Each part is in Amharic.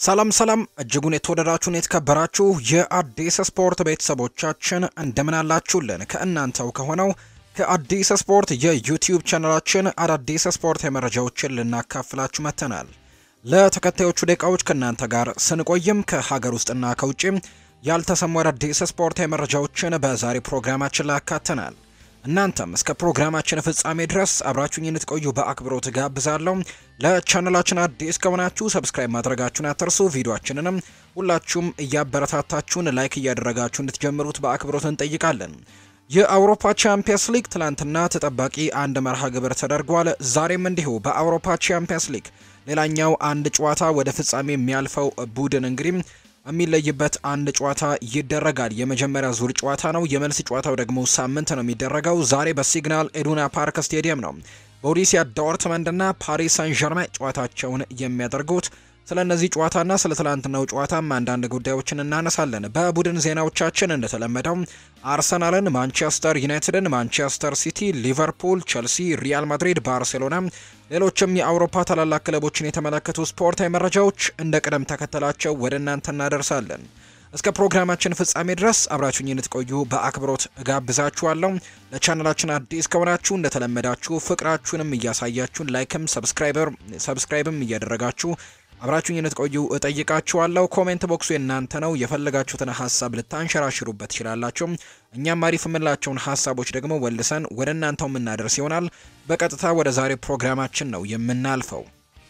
ሰላም ሰላም እጅጉን የተወደዳችሁን የተከበራችሁ የአዲስ ስፖርት ቤተሰቦቻችን እንደምን አላችሁልን? ከእናንተው ከሆነው ከአዲስ ስፖርት የዩቲዩብ ቻናላችን አዳዲስ ስፖርት መረጃዎችን ልናካፍላችሁ መጥተናል። ለተከታዮቹ ደቂቃዎች ከእናንተ ጋር ስንቆይም ከሀገር ውስጥና ከውጭም ያልተሰሙ አዳዲስ ስፖርት መረጃዎችን በዛሬ ፕሮግራማችን ላይ አካተናል። እናንተም እስከ ፕሮግራማችን ፍጻሜ ድረስ አብራችሁኝ እንድትቆዩ በአክብሮት ጋብዛለሁ። ለቻናላችን አዲስ ከሆናችሁ ሰብስክራይብ ማድረጋችሁን አትርሱ። ቪዲዮአችንንም ሁላችሁም እያበረታታችሁን ላይክ እያደረጋችሁ እንድትጀምሩት በአክብሮት እንጠይቃለን። የአውሮፓ ቻምፒየንስ ሊግ ትላንትና ተጠባቂ አንድ መርሃ ግብር ተደርጓል። ዛሬም እንዲሁ በአውሮፓ ቻምፒየንስ ሊግ ሌላኛው አንድ ጨዋታ ወደ ፍጻሜ የሚያልፈው ቡድን እንግዲህ የሚለይበት አንድ ጨዋታ ይደረጋል። የመጀመሪያ ዙር ጨዋታ ነው። የመልስ ጨዋታው ደግሞ ሳምንት ነው የሚደረገው። ዛሬ በሲግናል ኢዱና ፓርክ ስቴዲየም ነው ቦሩሲያ ዶርትመንድና ፓሪስ ሳን ዠርማን ጨዋታቸውን የሚያደርጉት። ስለ እነዚህ ጨዋታና ስለ ትላንትናው ጨዋታም አንዳንድ ጉዳዮችን እናነሳለን። በቡድን ዜናዎቻችን እንደተለመደው አርሰናልን፣ ማንቸስተር ዩናይትድን፣ ማንቸስተር ሲቲ፣ ሊቨርፑል፣ ቸልሲ፣ ሪያል ማድሪድ፣ ባርሴሎና፣ ሌሎችም የአውሮፓ ታላላቅ ክለቦችን የተመለከቱ ስፖርታዊ መረጃዎች እንደ ቅደም ተከተላቸው ወደ እናንተ እናደርሳለን። እስከ ፕሮግራማችን ፍጻሜ ድረስ አብራችሁኝ እንድትቆዩ በአክብሮት እጋብዛችኋለሁ። ለቻናላችን አዲስ ከሆናችሁ እንደተለመዳችሁ ፍቅራችሁንም እያሳያችሁን ላይክም ሰብስክራይብም እያደረጋችሁ አብራችሁኝ እንድትቆዩ እጠይቃችኋለሁ። ኮሜንት ቦክሱ የእናንተ ነው። የፈለጋችሁትን ሀሳብ ልታንሸራሽሩበት ትችላላችሁ። እኛም አሪፍ የምንላቸውን ሀሳቦች ደግሞ ወልሰን ወደ እናንተው የምናደርስ ይሆናል። በቀጥታ ወደ ዛሬ ፕሮግራማችን ነው የምናልፈው።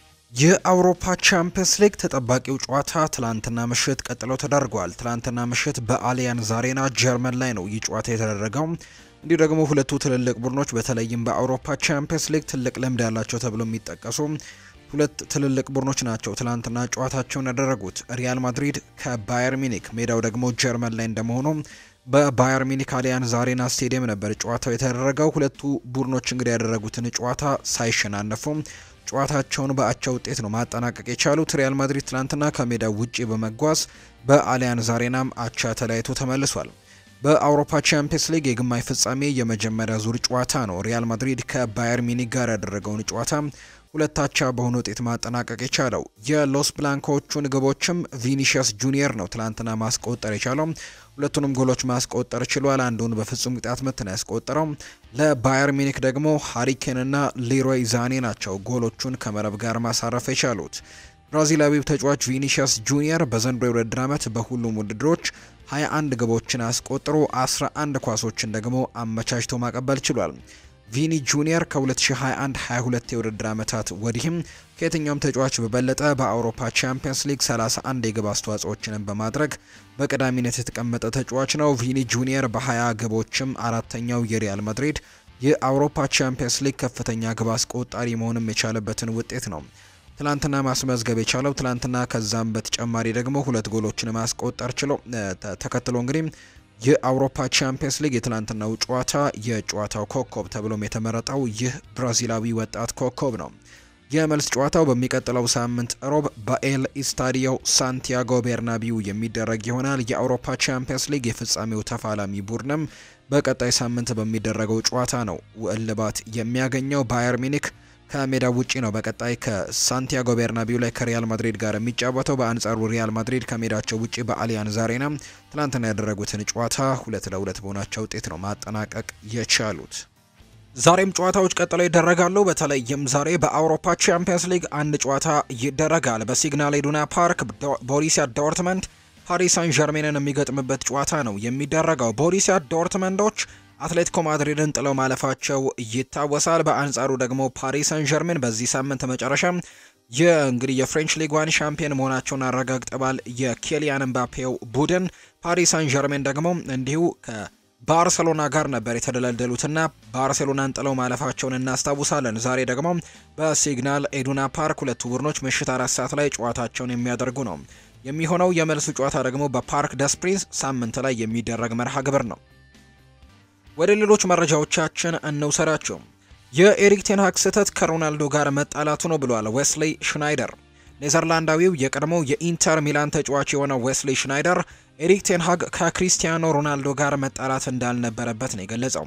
የአውሮፓ ቻምፒየንስ ሊግ ተጠባቂው ጨዋታ ትላንትና ምሽት ቀጥሎ ተደርጓል። ትላንትና ምሽት በአሊያንዝ አሬና ጀርመን ላይ ነው ይህ ጨዋታ የተደረገው። እንዲሁ ደግሞ ሁለቱ ትልልቅ ቡድኖች በተለይም በአውሮፓ ቻምፒየንስ ሊግ ትልቅ ልምድ ያላቸው ተብሎ የሚጠቀሱ ሁለት ትልልቅ ቡድኖች ናቸው ትላንትና ጨዋታቸውን ያደረጉት። ሪያል ማድሪድ ከባየር ሚኒክ፣ ሜዳው ደግሞ ጀርመን ላይ እንደመሆኑ በባየር ሚኒክ አሊያንዝ አሬና ስቴዲየም ነበር ጨዋታው የተደረገው። ሁለቱ ቡድኖች እንግዲህ ያደረጉትን ጨዋታ ሳይሸናነፉ ጨዋታቸውን በአቻ ውጤት ነው ማጠናቀቅ የቻሉት። ሪያል ማድሪድ ትላንትና ከሜዳው ውጪ በመጓዝ በአሊያንዝ አሬናም አቻ ተለያይቶ ተመልሷል። በአውሮፓ ቻምፒየንስ ሊግ የግማሽ ፍጻሜ የመጀመሪያ ዙር ጨዋታ ነው ሪያል ማድሪድ ከባየር ሚኒክ ጋር ያደረገውን ጨዋታ ሁለታቻ በሆነ ውጤት ማጠናቀቅ የቻለው የሎስ ብላንኮቹን ግቦችም ቪኒሺየስ ጁኒየር ነው ትላንትና ማስቆጠር የቻለው። ሁለቱንም ጎሎች ማስቆጠር ችሏል። አንዱን በፍጹም ቅጣት ምት ነው ያስቆጠረው። ለባየር ሚኒክ ደግሞ ሃሪኬንና ሊሮይ ዛኔ ናቸው ጎሎቹን ከመረብ ጋር ማሳረፍ የቻሉት። ብራዚላዊው ተጫዋች ቪኒሺየስ ጁኒየር በዘንድሮ የውድድር ዓመት በሁሉም ውድድሮች 21 ግቦችን አስቆጥሮ 11 ኳሶችን ደግሞ አመቻችቶ ማቀበል ችሏል። ቪኒ ጁኒየር ከ2021-22 የውድድር ዓመታት ወዲህም ከየትኛውም ተጫዋች በበለጠ በአውሮፓ ቻምፒየንስ ሊግ 31 የግብ አስተዋጽኦችንም በማድረግ በቀዳሚነት የተቀመጠ ተጫዋች ነው። ቪኒ ጁኒየር በ20 ግቦችም አራተኛው የሪያል ማድሪድ የአውሮፓ ቻምፒየንስ ሊግ ከፍተኛ ግብ አስቆጣሪ መሆንም የቻለበትን ውጤት ነው ትላንትና ማስመዝገብ የቻለው። ትላንትና ከዛም በተጨማሪ ደግሞ ሁለት ጎሎችን ማስቆጠር ችሎ ተከትሎ እንግዲህ የአውሮፓ ቻምፒየንስ ሊግ የትላንትናው ጨዋታ የጨዋታው ኮከብ ተብሎም የተመረጠው ይህ ብራዚላዊ ወጣት ኮከብ ነው። የመልስ ጨዋታው በሚቀጥለው ሳምንት ሮብ በኤል ኢስታዲዮ ሳንቲያጎ ቤርናቢው የሚደረግ ይሆናል። የአውሮፓ ቻምፒየንስ ሊግ የፍጻሜው ተፋላሚ ቡድንም በቀጣይ ሳምንት በሚደረገው ጨዋታ ነው እልባት የሚያገኘው። ባየር ሚኒክ ከሜዳ ውጪ ነው በቀጣይ ከሳንቲያጎ ቤርናቢው ላይ ከሪያል ማድሪድ ጋር የሚጫወተው። በአንጻሩ ሪያል ማድሪድ ከሜዳቸው ውጪ በአሊያንዝ አሬና ትላንትና ያደረጉትን ጨዋታ ሁለት ለሁለት በሆናቸው ውጤት ነው ማጠናቀቅ የቻሉት። ዛሬም ጨዋታዎች ቀጥለው ይደረጋሉ። በተለይም ዛሬ በአውሮፓ ቻምፒየንስ ሊግ አንድ ጨዋታ ይደረጋል። በሲግናል ኢዱና ፓርክ ቦሩሲያ ዶርትመንድ ፓሪስ ሳን ዠርሜንን የሚገጥምበት ጨዋታ ነው የሚደረገው። ቦሩሲያ ዶርትመንዶች አትሌቲኮ ማድሪድን ጥለው ማለፋቸው ይታወሳል። በአንጻሩ ደግሞ ፓሪስ ሳን ዠርሜን በዚህ ሳምንት መጨረሻ የእንግዲህ የፍሬንች ሊግ ዋን ሻምፒዮን መሆናቸውን አረጋግጠዋል። የኬሊያን ምባፔው ቡድን ፓሪስ ሳን ዠርሜን ደግሞ እንዲሁ ከባርሴሎና ጋር ነበር የተደለደሉትና ባርሴሎናን ጥለው ማለፋቸውን እናስታውሳለን። ዛሬ ደግሞ በሲግናል ኢዱና ፓርክ ሁለቱ ቡድኖች ምሽት አራት ሰዓት ላይ ጨዋታቸውን የሚያደርጉ ነው የሚሆነው። የመልሱ ጨዋታ ደግሞ በፓርክ ደስ ፕሪንስ ሳምንት ላይ የሚደረግ መርሃ ግብር ነው። ወደ ሌሎች መረጃዎቻችን እንውሰዳቸው። የኤሪክ ቴንሃግ ስህተት ከሮናልዶ ጋር መጣላቱ ነው ብሏል ዌስሊ ሽናይደር። ኔዘርላንዳዊው የቀድሞው የኢንተር ሚላን ተጫዋች የሆነው ዌስሊ ሽናይደር ኤሪክ ቴንሃግ ከክሪስቲያኖ ሮናልዶ ጋር መጣላት እንዳልነበረበት ነው የገለጸው።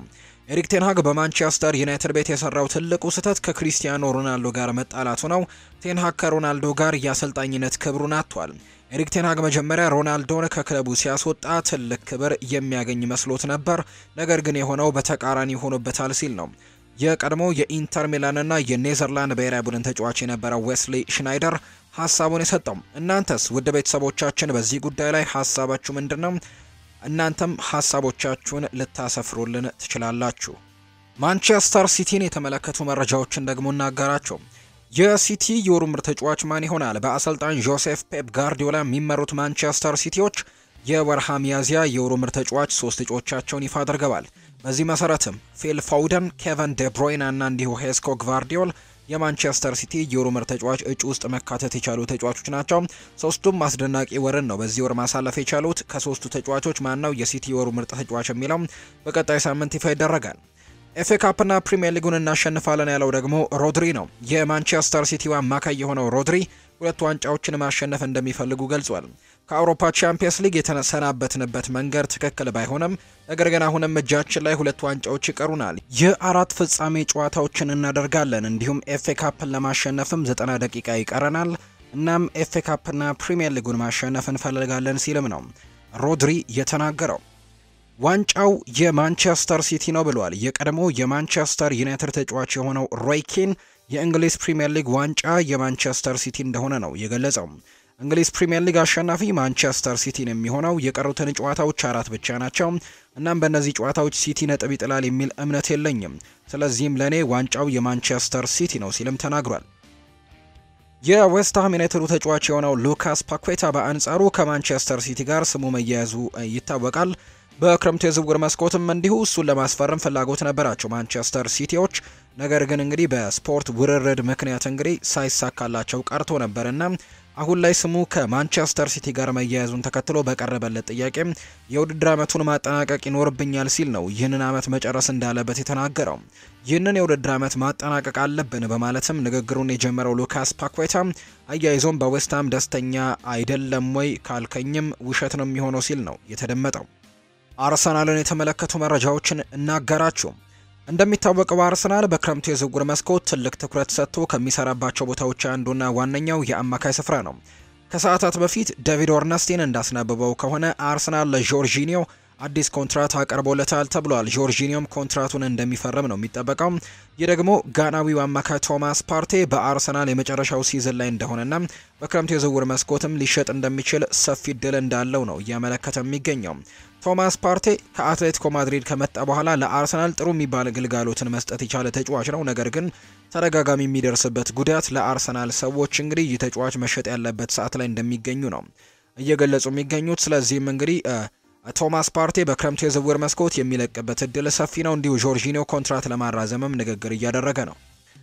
ኤሪክ ቴንሃግ በማንቸስተር ዩናይትድ ቤት የሰራው ትልቁ ስህተት ከክሪስቲያኖ ሮናልዶ ጋር መጣላቱ ነው። ቴንሃግ ከሮናልዶ ጋር የአሰልጣኝነት ክብሩን አጥቷል። ኤሪክ ቴንሃግ መጀመሪያ ሮናልዶን ከክለቡ ሲያስወጣ ትልቅ ክብር የሚያገኝ መስሎት ነበር፣ ነገር ግን የሆነው በተቃራኒ ሆኖበታል ሲል ነው የቀድሞ የኢንተር ሚላንና የኔዘርላንድ ብሔራዊ ቡድን ተጫዋች የነበረው ዌስሊ ሽናይደር ሀሳቡን የሰጠው። እናንተስ ውድ ቤተሰቦቻችን በዚህ ጉዳይ ላይ ሀሳባችሁ ምንድን ነው? እናንተም ሀሳቦቻችሁን ልታሰፍሩልን ትችላላችሁ። ማንቸስተር ሲቲን የተመለከቱ መረጃዎችን ደግሞ እናገራቸው። የሲቲ የወሩ ምርጥ ተጫዋች ማን ይሆናል? በአሰልጣኝ ጆሴፍ ፔፕ ጋርዲዮላ የሚመሩት ማንቸስተር ሲቲዎች የወርሃ ሚያዝያ የወሩ ምርጥ ተጫዋች ሶስት እጩዎቻቸውን ይፋ አድርገዋል። በዚህ መሰረትም ፊል ፎውደን፣ ኬቨን ዴብሮይና እና እንዲሁ ሄስኮ ግቫርዲዮል የማንቸስተር ሲቲ የወሩ ምርጥ ተጫዋች እጩ ውስጥ መካተት የቻሉ ተጫዋቾች ናቸው። ሶስቱም አስደናቂ ወርን ነው በዚህ ወር ማሳለፍ የቻሉት። ከሶስቱ ተጫዋቾች ማነው የሲቲ የወሩ ምርጥ ተጫዋች የሚለው በቀጣይ ሳምንት ይፋ ይደረጋል። ኤፍኤ ካፕና ፕሪሚየር ሊጉን እናሸንፋለን ያለው ደግሞ ሮድሪ ነው። የማንቸስተር ሲቲው አማካይ የሆነው ሮድሪ ሁለት ዋንጫዎችን ማሸነፍ እንደሚፈልጉ ገልጿል። ከአውሮፓ ቻምፒየንስ ሊግ የተሰናበትንበት መንገድ ትክክል ባይሆንም ነገር ግን አሁንም እጃችን ላይ ሁለት ዋንጫዎች ይቀሩናል። የአራት ፍጻሜ ጨዋታዎችን እናደርጋለን። እንዲሁም ኤፍኤ ካፕን ለማሸነፍም ዘጠና ደቂቃ ይቀረናል። እናም ኤፍኤ ካፕና ፕሪሚየር ሊጉን ማሸነፍ እንፈልጋለን ሲልም ነው ሮድሪ የተናገረው። ዋንጫው የማንቸስተር ሲቲ ነው ብሏል። የቀድሞ የማንቸስተር ዩናይትድ ተጫዋች የሆነው ሮይ ኪን የእንግሊዝ ፕሪምየር ሊግ ዋንጫ የማንቸስተር ሲቲ እንደሆነ ነው የገለጸው። እንግሊዝ ፕሪምየር ሊግ አሸናፊ ማንቸስተር ሲቲን የሚሆነው የቀሩትን ጨዋታዎች አራት ብቻ ናቸው። እናም በእነዚህ ጨዋታዎች ሲቲ ነጥብ ይጥላል የሚል እምነት የለኝም። ስለዚህም ለእኔ ዋንጫው የማንቸስተር ሲቲ ነው ሲልም ተናግሯል። የዌስትሃም ዩናይትዱ ተጫዋች የሆነው ሉካስ ፓኩዌታ በአንጻሩ ከማንቸስተር ሲቲ ጋር ስሙ መያያዙ ይታወቃል። በክረምቱ የዝውውር መስኮትም እንዲሁ እሱን ለማስፈረም ፍላጎት ነበራቸው ማንቸስተር ሲቲዎች። ነገር ግን እንግዲህ በስፖርት ውርርድ ምክንያት እንግዲህ ሳይሳካላቸው ቀርቶ ነበርና አሁን ላይ ስሙ ከማንቸስተር ሲቲ ጋር መያያዙን ተከትሎ በቀረበለት ጥያቄ የውድድር ዓመቱን ማጠናቀቅ ይኖርብኛል ሲል ነው ይህንን ዓመት መጨረስ እንዳለበት የተናገረው። ይህንን የውድድር ዓመት ማጠናቀቅ አለብን በማለትም ንግግሩን የጀመረው ሉካስ ፓኩዌታ አያይዞም በዌስትሃም ደስተኛ አይደለም ወይ ካልከኝም ውሸት ነው የሚሆነው ሲል ነው የተደመጠው። አርሰናልን የተመለከቱ መረጃዎችን እናገራችሁ። እንደሚታወቀው አርሰናል በክረምቱ የዝውውር መስኮት ትልቅ ትኩረት ሰጥቶ ከሚሰራባቸው ቦታዎች አንዱና ዋነኛው የአማካይ ስፍራ ነው። ከሰዓታት በፊት ዴቪድ ኦርነስቲን እንዳስነበበው ከሆነ አርሰናል ለጆርጂኒዮ አዲስ ኮንትራት አቀርቦለታል ተብሏል። ጆርጂኒዮም ኮንትራቱን እንደሚፈርም ነው የሚጠበቀው። ይህ ደግሞ ጋናዊው አማካይ ቶማስ ፓርቴ በአርሰናል የመጨረሻው ሲዝን ላይ እንደሆነና በክረምቱ የዝውውር መስኮትም ሊሸጥ እንደሚችል ሰፊ እድል እንዳለው ነው እያመለከተ የሚገኘው። ቶማስ ፓርቴ ከአትሌቲኮ ማድሪድ ከመጣ በኋላ ለአርሰናል ጥሩ የሚባል ግልጋሎትን መስጠት የቻለ ተጫዋች ነው። ነገር ግን ተደጋጋሚ የሚደርስበት ጉዳት ለአርሰናል ሰዎች እንግዲህ ይህ ተጫዋች መሸጥ ያለበት ሰዓት ላይ እንደሚገኙ ነው እየገለጹ የሚገኙት። ስለዚህም እንግዲህ ቶማስ ፓርቴ በክረምቱ የዝውውር መስኮት የሚለቅበት እድል ሰፊ ነው። እንዲሁ ጆርጂኒዮ ኮንትራት ለማራዘምም ንግግር እያደረገ ነው።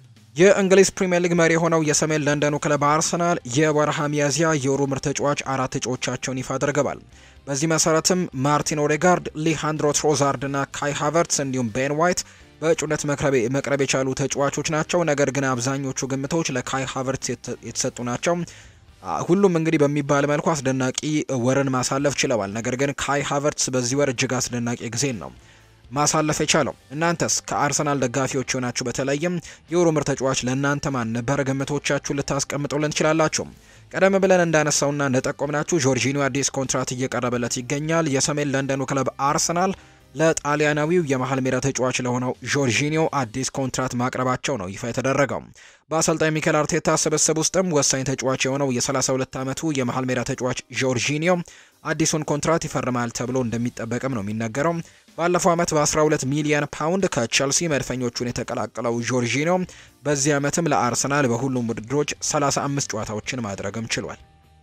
የእንግሊዝ ፕሪምየር ሊግ መሪ የሆነው የሰሜን ለንደኑ ክለብ አርሰናል የወርሃ ሚያዝያ የወሩ ምርጥ ተጫዋች አራት እጩዎቻቸውን ይፋ አድርገዋል። በዚህ መሰረትም ማርቲን ኦዴጋርድ፣ ሊሃንድሮ ትሮዛርድ እና ካይ ሃቨርትስ እንዲሁም ቤን ዋይት በእጩነት መቅረብ የቻሉ ተጫዋቾች ናቸው። ነገር ግን አብዛኞቹ ግምቶች ለካይ ሃቨርትስ የተሰጡ ናቸው። ሁሉም እንግዲህ በሚባል መልኩ አስደናቂ ወርን ማሳለፍ ችለዋል። ነገር ግን ካይ ሃቨርትስ በዚህ ወር እጅግ አስደናቂ ጊዜን ነው ማሳለፍ የቻለው። እናንተስ ከአርሰናል ደጋፊዎች የሆናችሁ በተለይም የወሩ ምርጥ ተጫዋች ለእናንተ ማን ነበር? ግምቶቻችሁ ልታስቀምጡልን ትችላላችሁ። ቀደም ብለን እንዳነሳውና እንደጠቆምናችሁ ጆርጂኒዮ አዲስ ኮንትራት እየቀረበለት ይገኛል። የሰሜን ለንደኑ ክለብ አርሰናል ለጣሊያናዊው የመሀል ሜዳ ተጫዋች ለሆነው ጆርጂኒዮ አዲስ ኮንትራት ማቅረባቸው ነው ይፋ የተደረገው። በአሰልጣኝ ሚኬል አርቴታ ስብስብ ውስጥም ወሳኝ ተጫዋች የሆነው የ32 ዓመቱ የመሀል ሜዳ ተጫዋች ጆርጂኒዮ አዲሱን ኮንትራት ይፈርማል ተብሎ እንደሚጠበቅም ነው የሚነገረው። ባለፈው ዓመት በ12 ሚሊዮን ፓውንድ ከቸልሲ መድፈኞቹን የተቀላቀለው ጆርጂኒዮ በዚህ ዓመትም ለአርሰናል በሁሉም ውድድሮች 35 ጨዋታዎችን ማድረግም ችሏል።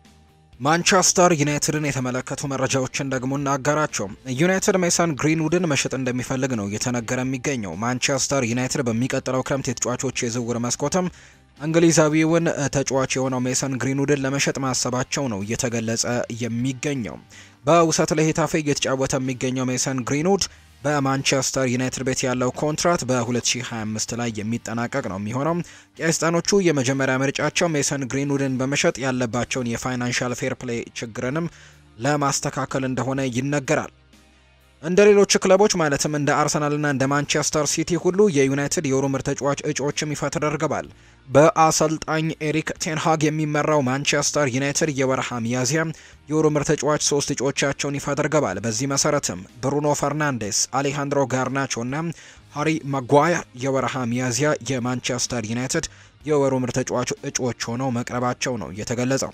ማንቸስተር ዩናይትድን የተመለከቱ መረጃዎችን ደግሞ እናጋራቸው። ዩናይትድ ሜሰን ግሪንውድን መሸጥ እንደሚፈልግ ነው እየተነገረ የሚገኘው። ማንቸስተር ዩናይትድ በሚቀጥለው ክረምት የተጫዋቾች የዝውውር መስኮትም እንግሊዛዊውን ተጫዋች የሆነው ሜሰን ግሪንውድን ለመሸጥ ማሰባቸው ነው እየተገለጸ የሚገኘው። በውሰት ለሄታፌ እየተጫወተ የሚገኘው ሜሰን ግሪንውድ በማንቸስተር ዩናይትድ ቤት ያለው ኮንትራት በ2025 ላይ የሚጠናቀቅ ነው የሚሆነው። የአይስጣኖቹ የመጀመሪያ ምርጫቸው ሜሰን ግሪንውድን በመሸጥ ያለባቸውን የፋይናንሻል ፌር ፕሌይ ችግርንም ለማስተካከል እንደሆነ ይነገራል። እንደ ሌሎች ክለቦች ማለትም እንደ አርሰናልና እንደ ማንቸስተር ሲቲ ሁሉ የዩናይትድ የወሩ ምርጥ ተጫዋች እጩዎችም ይፋ ተደርገዋል። በአሰልጣኝ ኤሪክ ቴንሃግ የሚመራው ማንቸስተር ዩናይትድ የወርሃ ሚያዝያ የወሩ ምርጥ ተጫዋች ሶስት እጩዎቻቸውን ይፋ አድርገዋል። በዚህ መሰረትም ብሩኖ ፈርናንዴስ፣ አሌሃንድሮ ጋርናቾ እና ሃሪ ማጓየር የወርሃ ሚያዝያ የማንቸስተር ዩናይትድ የወሩ ምርጥ ተጫዋች እጩዎች ሆነው መቅረባቸው ነው የተገለጸው።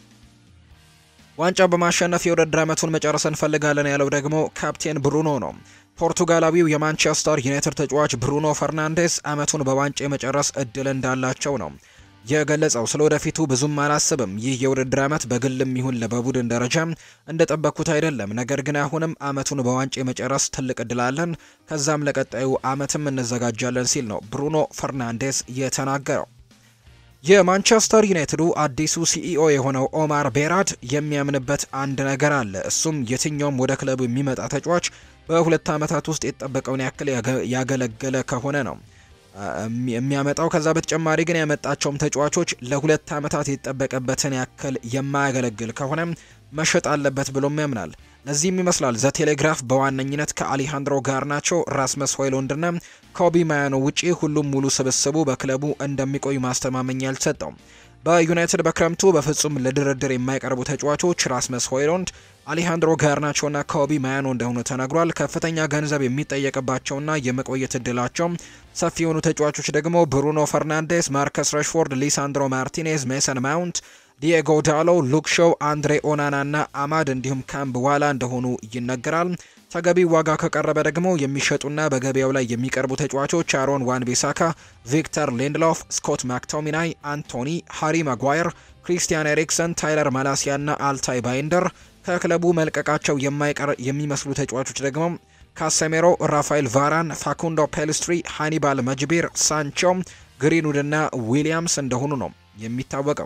ዋንጫ በማሸነፍ የውድድር ዓመቱን መጨረስ እንፈልጋለን ያለው ደግሞ ካፕቴን ብሩኖ ነው። ፖርቱጋላዊው የማንቸስተር ዩናይትድ ተጫዋች ብሩኖ ፈርናንዴስ ዓመቱን በዋንጫ የመጨረስ እድል እንዳላቸው ነው የገለጸው። ስለ ወደፊቱ ብዙም አላስብም። ይህ የውድድር ዓመት በግልም ይሁን በቡድን ደረጃ እንደጠበቅኩት አይደለም። ነገር ግን አሁንም ዓመቱን በዋንጫ የመጨረስ ትልቅ እድል አለን። ከዛም ለቀጣዩ ዓመትም እንዘጋጃለን ሲል ነው ብሩኖ ፈርናንዴስ የተናገረው። የማንቸስተር ዩናይትዱ አዲሱ ሲኢኦ የሆነው ኦማር ቤራድ የሚያምንበት አንድ ነገር አለ። እሱም የትኛውም ወደ ክለቡ የሚመጣ ተጫዋች በሁለት ዓመታት ውስጥ የተጠበቀውን ያክል ያገለገለ ከሆነ ነው የሚያመጣው። ከዛ በተጨማሪ ግን ያመጣቸውም ተጫዋቾች ለሁለት ዓመታት የተጠበቀበትን ያክል የማያገለግል ከሆነ መሸጥ አለበት ብሎም ያምናል። ለዚህም ይመስላል ዘ ቴሌግራፍ በዋነኝነት ከአሊሃንድሮ ጋርናቾ፣ ራስመስ ሆይሉንድና ኮቢ ማያኖ ውጪ ሁሉም ሙሉ ስብስቡ በክለቡ እንደሚቆይ ማስተማመኛ አልሰጠውም። በዩናይትድ በክረምቱ በፍጹም ለድርድር የማይቀርቡ ተጫዋቾች ራስመስ ሆይሉንድ፣ አሊሃንድሮ ጋርናቾና ኮቢ ማያኖ እንደሆኑ ተነግሯል። ከፍተኛ ገንዘብ የሚጠየቅባቸውና የመቆየት እድላቸው ሰፊ የሆኑ ተጫዋቾች ደግሞ ብሩኖ ፈርናንዴስ፣ ማርከስ ረሽፎርድ፣ ሊሳንድሮ ማርቲኔዝ፣ ሜሰን ማውንት ዲኤጎ ዳሎ፣ ሉክ ሾው፣ አንድሬ ኦናና እና አማድ እንዲሁም ካምብ ዋላ እንደሆኑ ይነገራል። ተገቢ ዋጋ ከቀረበ ደግሞ የሚሸጡና በገበያው ላይ የሚቀርቡ ተጫዋቾች አሮን ዋን ቢሳካ፣ ቪክተር ሊንድሎፍ፣ ስኮት ማክቶሚናይ፣ አንቶኒ፣ ሃሪ ማጓየር፣ ክሪስቲያን ኤሪክሰን፣ ታይለር ማላሲያ እና አልታይ ባይንደር ከክለቡ መልቀቃቸው የማይቀር የሚመስሉ ተጫዋቾች ደግሞ ካሴሜሮ፣ ራፋኤል ቫራን፣ ፋኩንዶ ፔልስትሪ፣ ሃኒባል መጅቢር፣ ሳንቾ፣ ግሪንውድ እና ዊሊያምስ እንደሆኑ ነው የሚታወቀው።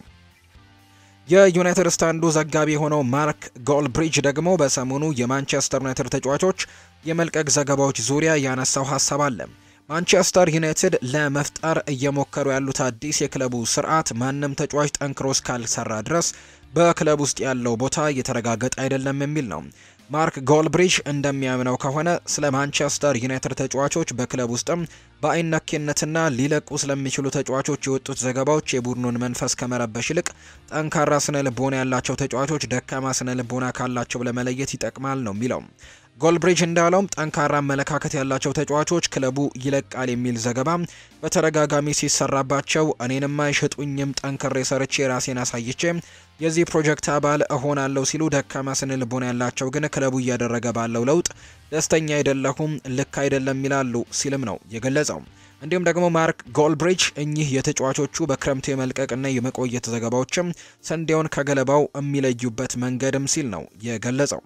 የዩናይትድ ስታንዱ ዘጋቢ የሆነው ማርክ ጎልብሪጅ ደግሞ በሰሞኑ የማንቸስተር ዩናይትድ ተጫዋቾች የመልቀቅ ዘገባዎች ዙሪያ ያነሳው ሀሳብ አለ። ማንቸስተር ዩናይትድ ለመፍጠር እየሞከሩ ያሉት አዲስ የክለቡ ስርዓት ማንም ተጫዋች ጠንክሮ እስካልሰራ ድረስ በክለብ ውስጥ ያለው ቦታ እየተረጋገጠ አይደለም የሚል ነው። ማርክ ጎልብሪጅ እንደሚያምነው ከሆነ ስለ ማንቸስተር ዩናይትድ ተጫዋቾች በክለብ ውስጥም በአይነኬነትና ሊለቁ ስለሚችሉ ተጫዋቾች የወጡት ዘገባዎች የቡድኑን መንፈስ ከመረበሽ ይልቅ ጠንካራ ስነ ልቦና ያላቸው ተጫዋቾች ደካማ ስነ ልቦና ካላቸው ለመለየት ይጠቅማል ነው የሚለው። ጎልብሪጅ እንዳለውም ጠንካራ አመለካከት ያላቸው ተጫዋቾች ክለቡ ይለቃል የሚል ዘገባ በተደጋጋሚ ሲሰራባቸው እኔንም አይሸጡኝም፣ ጠንክሬ ሰርቼ ራሴን አሳይቼ የዚህ ፕሮጀክት አባል እሆናለሁ ሲሉ፣ ደካማ ስነ ልቦና ያላቸው ግን ክለቡ እያደረገ ባለው ለውጥ ደስተኛ አይደለሁም፣ ልክ አይደለም ይላሉ ሲልም ነው የገለጸው። እንዲሁም ደግሞ ማርክ ጎልብሪጅ እኚህ የተጫዋቾቹ በክረምቱ የመልቀቅና የመቆየት ዘገባዎችም ስንዴውን ከገለባው የሚለዩበት መንገድም ሲል ነው የገለጸው።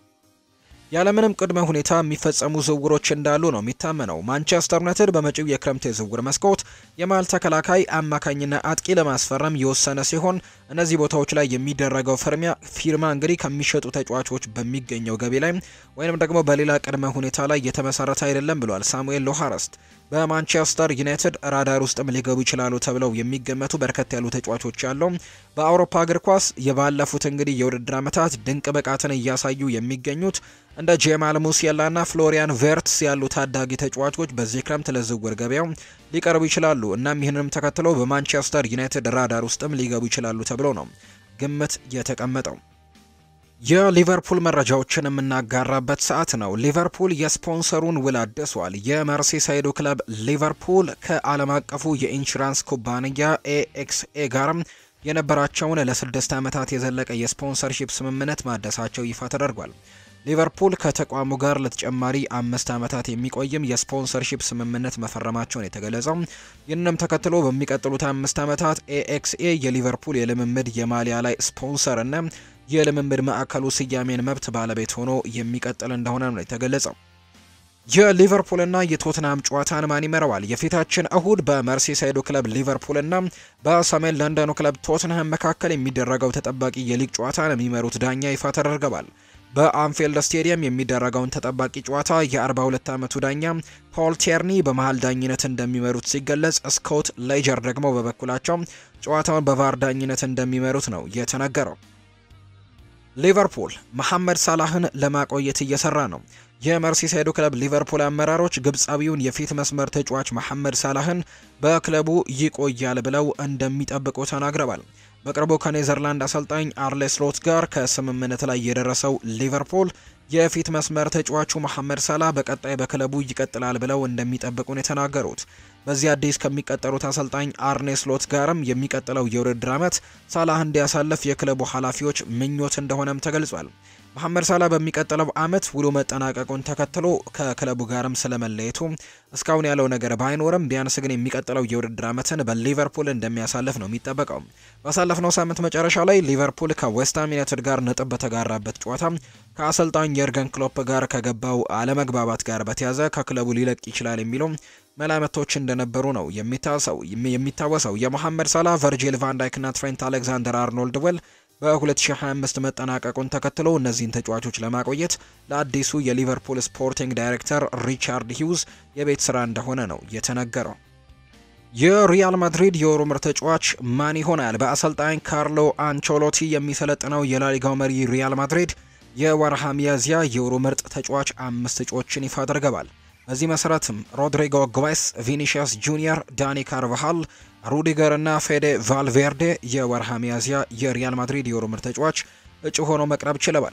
ያለምንም ቅድመ ሁኔታ የሚፈጸሙ ዝውውሮች እንዳሉ ነው የሚታመነው። ማንቸስተር ዩናይትድ በመጪው የክረምት የዝውውር መስኮት የመሃል ተከላካይ፣ አማካኝና አጥቂ ለማስፈረም የወሰነ ሲሆን እነዚህ ቦታዎች ላይ የሚደረገው ፍርሚያ ፊርማ እንግዲህ ከሚሸጡ ተጫዋቾች በሚገኘው ገቢ ላይ ወይንም ደግሞ በሌላ ቅድመ ሁኔታ ላይ የተመሰረተ አይደለም ብሏል ሳሙኤል ሎሃረስት። በማንቸስተር ዩናይትድ ራዳር ውስጥም ሊገቡ ይችላሉ ተብለው የሚገመቱ በርከት ያሉ ተጫዋቾች ያለው በአውሮፓ እግር ኳስ የባለፉት እንግዲህ የውድድር ዓመታት ድንቅ ብቃትን እያሳዩ የሚገኙት እንደ ጄማል ሙሲያላና ፍሎሪያን ቬርትስ ያሉ ታዳጊ ተጫዋቾች በዚህ ክረምት ለዝውውር ገበያው ሊቀርቡ ይችላሉ። እናም ይህንንም ተከትሎ በማንቸስተር ዩናይትድ ራዳር ውስጥም ሊገቡ ይችላሉ ተብሎ ነው ግምት የተቀመጠው። የሊቨርፑል መረጃዎችን የምናጋራበት ሰዓት ነው። ሊቨርፑል የስፖንሰሩን ውል አድሷል። የመርሲሳይዱ ክለብ ሊቨርፑል ከዓለም አቀፉ የኢንሹራንስ ኩባንያ ኤኤክስኤ ጋርም የነበራቸውን ለስድስት ዓመታት የዘለቀ የስፖንሰርሺፕ ስምምነት ማደሳቸው ይፋ ተደርጓል። ሊቨርፑል ከተቋሙ ጋር ለተጨማሪ አምስት ዓመታት የሚቆይም የስፖንሰርሺፕ ስምምነት መፈረማቸውን የተገለጸው። ይህንንም ተከትሎ በሚቀጥሉት አምስት ዓመታት ኤኤክስኤ የሊቨርፑል የልምምድ የማሊያ ላይ ስፖንሰር እና የልምምድ ማዕከሉ ስያሜን መብት ባለቤት ሆኖ የሚቀጥል እንደሆነ ነው የተገለጸው። የሊቨርፑልና የቶትናም ጨዋታን ማን ይመራዋል? የፊታችን እሁድ በመርሲሳይዱ ክለብ ሊቨርፑልና በሰሜን ለንደኑ ክለብ ቶትንሃም መካከል የሚደረገው ተጠባቂ የሊግ ጨዋታን የሚመሩት ዳኛ ይፋ ተደርገዋል። በአንፊልድ ስቴዲየም የሚደረገውን ተጠባቂ ጨዋታ የ42 ዓመቱ ዳኛ ፖል ቴርኒ በመሃል ዳኝነት እንደሚመሩት ሲገለጽ፣ ስኮት ሌጀር ደግሞ በበኩላቸው ጨዋታውን በቫር ዳኝነት እንደሚመሩት ነው የተነገረው። ሊቨርፑል መሐመድ ሳላህን ለማቆየት እየሰራ ነው። የመርሲሳይዱ ክለብ ሊቨርፑል አመራሮች ግብፃዊውን የፊት መስመር ተጫዋች መሐመድ ሳላህን በክለቡ ይቆያል ብለው እንደሚጠብቁ ተናግረዋል። በቅርቡ ከኔዘርላንድ አሰልጣኝ አርሌ ስሎት ጋር ከስምምነት ላይ የደረሰው ሊቨርፑል የፊት መስመር ተጫዋቹ መሐመድ ሳላህ በቀጣይ በክለቡ ይቀጥላል ብለው እንደሚጠብቁ ነው የተናገሩት። በዚህ አዲስ ከሚቀጠሩት አሰልጣኝ አርኔ ስሎት ጋርም የሚቀጥለው የውድድር ዓመት ሳላህ እንዲያሳልፍ የክለቡ ኃላፊዎች ምኞት እንደሆነም ተገልጿል። መሐመድ ሳላህ በሚቀጥለው ዓመት ውሉ መጠናቀቁን ተከትሎ ከክለቡ ጋርም ስለመለየቱ እስካሁን ያለው ነገር ባይኖርም ቢያንስ ግን የሚቀጥለው የውድድር ዓመትን በሊቨርፑል እንደሚያሳልፍ ነው የሚጠበቀው። ባሳለፍነው ሳምንት መጨረሻ ላይ ሊቨርፑል ከዌስትሃም ዩናይትድ ጋር ነጥብ በተጋራበት ጨዋታ ከአሰልጣኝ የርገን ክሎፕ ጋር ከገባው አለመግባባት ጋር በተያዘ ከክለቡ ሊለቅ ይችላል የሚሉ መላምቶች እንደነበሩ ነው የሚታወሰው። የመሐመድ ሳላህ ቨርጂል ቫንዳይክና ትሬንት አሌክዛንደር አርኖልድ ውል በ2025 መጠናቀቁን ተከትሎ እነዚህን ተጫዋቾች ለማቆየት ለአዲሱ የሊቨርፑል ስፖርቲንግ ዳይሬክተር ሪቻርድ ሂውዝ የቤት ስራ እንደሆነ ነው የተነገረው። የሪያል ማድሪድ የወሩ ምርጥ ተጫዋች ማን ይሆናል? በአሰልጣኝ ካርሎ አንቾሎቲ የሚሰለጥነው የላሊጋው መሪ ሪያል ማድሪድ የወርሃ ሚያዝያ የወሩ ምርጥ ተጫዋች አምስት እጩዎችን ይፋ አድርገዋል። በዚህ መሰረትም ሮድሪጎ ጎዌስ፣ ቪኒሺየስ ጁኒየር፣ ዳኒ ካርቫሃል፣ ሩዲገር እና ፌዴ ቫልቬርዴ የወርሃ ሚያዝያ የሪያል ማድሪድ የወሩ ምርጥ ተጫዋች እጩ ሆኖ መቅረብ ችለዋል።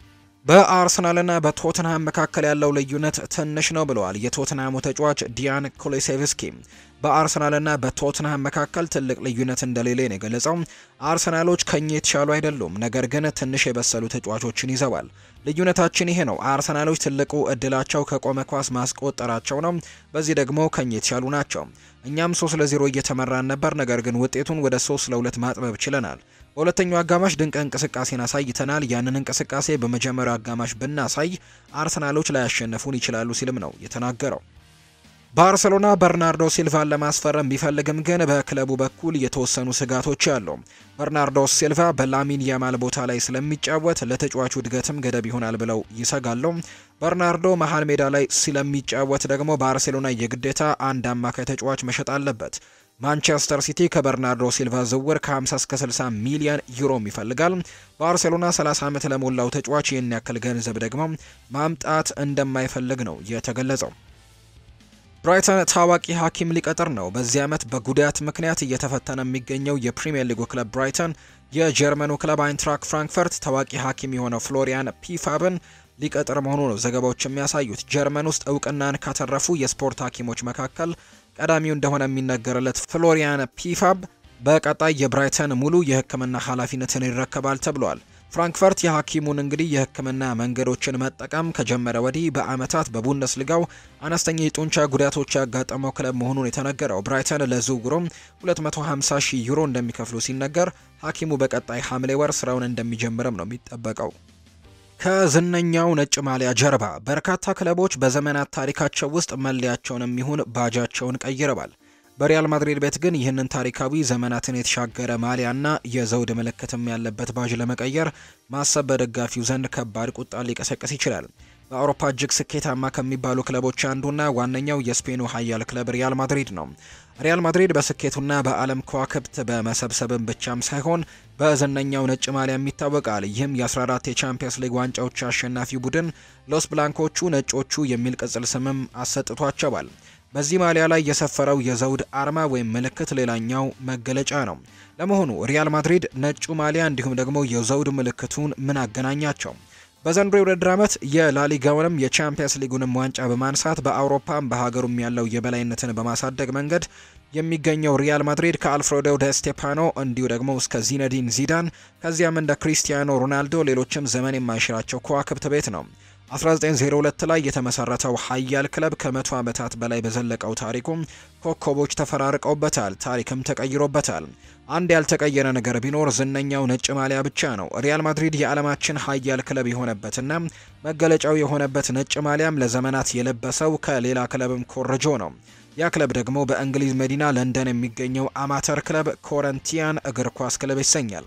በአርሰናልና በቶትንሃም መካከል ያለው ልዩነት ትንሽ ነው ብለዋል የቶትንሃሙ ተጫዋች ዲያን ኩሉሴቭስኪ። በአርሰናልና በቶትንሃም መካከል ትልቅ ልዩነት እንደሌለ ነው የገለጸው። አርሰናሎች ከኛ የተሻሉ አይደሉም፣ ነገር ግን ትንሽ የበሰሉ ተጫዋቾችን ይዘዋል። ልዩነታችን ይሄ ነው። አርሰናሎች ትልቁ እድላቸው ከቆመ ኳስ ማስቆጠራቸው ነው። በዚህ ደግሞ ከኛ የተሻሉ ናቸው። እኛም ሶስት ለዜሮ እየተመራን ነበር፣ ነገር ግን ውጤቱን ወደ ሶስት ለሁለት ማጥበብ ችለናል። በሁለተኛው አጋማሽ ድንቅ እንቅስቃሴን አሳይተናል። ያንን እንቅስቃሴ በመጀመሪያው አጋማሽ ብናሳይ አርሰናሎች ላያሸነፉን ይችላሉ ሲልም ነው የተናገረው። ባርሴሎና በርናርዶ ሲልቫን ለማስፈረም ቢፈልግም ግን በክለቡ በኩል የተወሰኑ ስጋቶች አሉ። በርናርዶ ሲልቫ በላሚን ያማል ቦታ ላይ ስለሚጫወት ለተጫዋቹ እድገትም ገደብ ይሆናል ብለው ይሰጋሉ። በርናርዶ መሀል ሜዳ ላይ ስለሚጫወት ደግሞ ባርሴሎና የግዴታ አንድ አማካይ ተጫዋች መሸጥ አለበት። ማንቸስተር ሲቲ ከበርናርዶ ሲልቫ ዝውውር ከ50 እስከ 60 ሚሊዮን ዩሮም ይፈልጋል። ባርሴሎና 30 ዓመት ለሞላው ተጫዋች ይህን ያክል ገንዘብ ደግሞ ማምጣት እንደማይፈልግ ነው የተገለጸው። ብራይተን ታዋቂ ሐኪም ሊቀጥር ነው። በዚህ ዓመት በጉዳት ምክንያት እየተፈተነ የሚገኘው የፕሪምየር ሊጉ ክለብ ብራይተን የጀርመኑ ክለብ አይንትራክ ፍራንክፈርት ታዋቂ ሐኪም የሆነው ፍሎሪያን ፒፋብን ሊቀጥር መሆኑ ነው ዘገባዎች የሚያሳዩት። ጀርመን ውስጥ እውቅናን ካተረፉ የስፖርት ሐኪሞች መካከል ቀዳሚው እንደሆነ የሚነገርለት ፍሎሪያን ፒፋብ በቀጣይ የብራይተን ሙሉ የሕክምና ኃላፊነትን ይረከባል ተብሏል። ፍራንክፈርት የሐኪሙን እንግዲህ የሕክምና መንገዶችን መጠቀም ከጀመረ ወዲህ በአመታት በቡንደስሊጋው አነስተኛ የጡንቻ ጉዳቶች ያጋጠመው ክለብ መሆኑን የተነገረው ብራይተን ለዝውውሩም 250 ሺህ ዩሮ እንደሚከፍሉ ሲነገር ሐኪሙ በቀጣይ ሐምሌ ወር ስራውን እንደሚጀምርም ነው የሚጠበቀው። ከዝነኛው ነጭ ማሊያ ጀርባ በርካታ ክለቦች በዘመናት ታሪካቸው ውስጥ መለያቸውን የሚሆን ባጃቸውን ቀይረዋል። በሪያል ማድሪድ ቤት ግን ይህንን ታሪካዊ ዘመናትን የተሻገረ ማሊያና የዘውድ ምልክትም ያለበት ባጅ ለመቀየር ማሰብ በደጋፊው ዘንድ ከባድ ቁጣ ሊቀሰቅስ ይችላል። በአውሮፓ እጅግ ስኬታማ ከሚባሉ ክለቦች አንዱና ዋነኛው የስፔኑ ኃያል ክለብ ሪያል ማድሪድ ነው። ሪያል ማድሪድ በስኬቱና በዓለም ከዋክብት በመሰብሰብም ብቻም ሳይሆን በዝነኛው ነጭ ማሊያም ይታወቃል። ይህም የ14 የቻምፒየንስ ሊግ ዋንጫዎች አሸናፊ ቡድን ሎስ ብላንኮቹ ነጮቹ የሚል ቅጽል ስምም አሰጥቷቸዋል። በዚህ ማሊያ ላይ የሰፈረው የዘውድ አርማ ወይም ምልክት ሌላኛው መገለጫ ነው። ለመሆኑ ሪያል ማድሪድ ነጩ ማሊያ እንዲሁም ደግሞ የዘውድ ምልክቱን ምን አገናኛቸው? በዘንድሮ የውድድር ዓመት የላሊጋውንም የቻምፒየንስ ሊጉንም ዋንጫ በማንሳት በአውሮፓም በሀገሩም ያለው የበላይነትን በማሳደግ መንገድ የሚገኘው ሪያል ማድሪድ ከአልፍሬዶ ደ ስቴፓኖ እንዲሁ ደግሞ እስከ ዚነዲን ዚዳን ከዚያም እንደ ክሪስቲያኖ ሮናልዶ ሌሎችም ዘመን የማይሽራቸው ከዋክብት ቤት ነው። 1902 ላይ የተመሰረተው ኃያል ክለብ ከመቶ ዓመታት በላይ በዘለቀው ታሪኩም ኮከቦች ተፈራርቀውበታል፣ ታሪክም ተቀይሮበታል። አንድ ያልተቀየረ ነገር ቢኖር ዝነኛው ነጭ ማሊያ ብቻ ነው። ሪያል ማድሪድ የዓለማችን ኃያል ክለብ የሆነበትና መገለጫው የሆነበት ነጭ ማሊያም ለዘመናት የለበሰው ከሌላ ክለብም ኮርጆ ነው። ያ ክለብ ደግሞ በእንግሊዝ መዲና ለንደን የሚገኘው አማተር ክለብ ኮረንቲያን እግር ኳስ ክለብ ይሰኛል።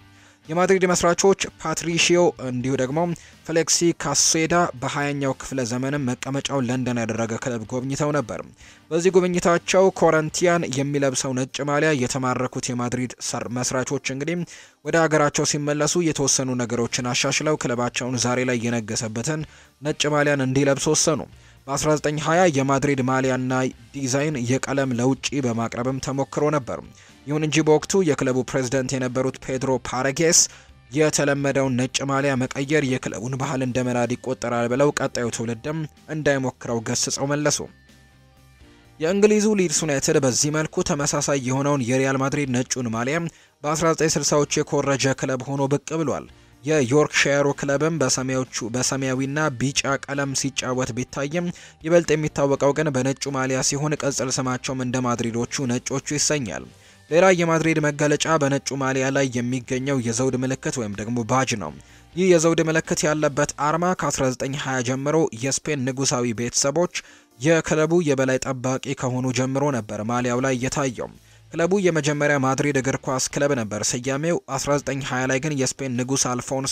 የማድሪድ መስራቾች ፓትሪሺዮ እንዲሁ ደግሞ ፌሌክሲ ካሴዳ በሀያኛው ክፍለ ዘመንም መቀመጫውን ለንደን ያደረገ ክለብ ጎብኝተው ነበር። በዚህ ጉብኝታቸው ኮረንቲያን የሚለብሰው ነጭ ማሊያ የተማረኩት የማድሪድ መስራቾች እንግዲህ ወደ ሀገራቸው ሲመለሱ የተወሰኑ ነገሮችን አሻሽለው ክለባቸውን ዛሬ ላይ የነገሰበትን ነጭ ማሊያን እንዲለብሱ ወሰኑ። በ1920 የማድሪድ ማሊያና ዲዛይን የቀለም ለውጪ በማቅረብም ተሞክሮ ነበር። ይሁን እንጂ በወቅቱ የክለቡ ፕሬዝዳንት የነበሩት ፔድሮ ፓረጌስ የተለመደውን ነጭ ማሊያ መቀየር የክለቡን ባህል እንደ መናድ ይቆጠራል ብለው ቀጣዩ ትውልድም እንዳይሞክረው ገስጸው መለሱ። የእንግሊዙ ሊድስ ዩናይትድ በዚህ መልኩ ተመሳሳይ የሆነውን የሪያል ማድሪድ ነጩን ማሊያ በ1960ዎቹ የኮረጀ ክለብ ሆኖ ብቅ ብሏል። የዮርክሻየሩ ክለብም በሰማያዊና ቢጫ ቀለም ሲጫወት ቢታይም ይበልጥ የሚታወቀው ግን በነጩ ማሊያ ሲሆን ቅጽል ስማቸውም እንደ ማድሪዶቹ ነጮቹ ይሰኛል። ሌላ የማድሪድ መገለጫ በነጩ ማሊያ ላይ የሚገኘው የዘውድ ምልክት ወይም ደግሞ ባጅ ነው። ይህ የዘውድ ምልክት ያለበት አርማ ከ1920 ጀምሮ የስፔን ንጉሳዊ ቤተሰቦች የክለቡ የበላይ ጠባቂ ከሆኑ ጀምሮ ነበር ማሊያው ላይ የታየው። ክለቡ የመጀመሪያ ማድሪድ እግር ኳስ ክለብ ነበር። ስያሜው 1920 ላይ ግን የስፔን ንጉስ አልፎንሶ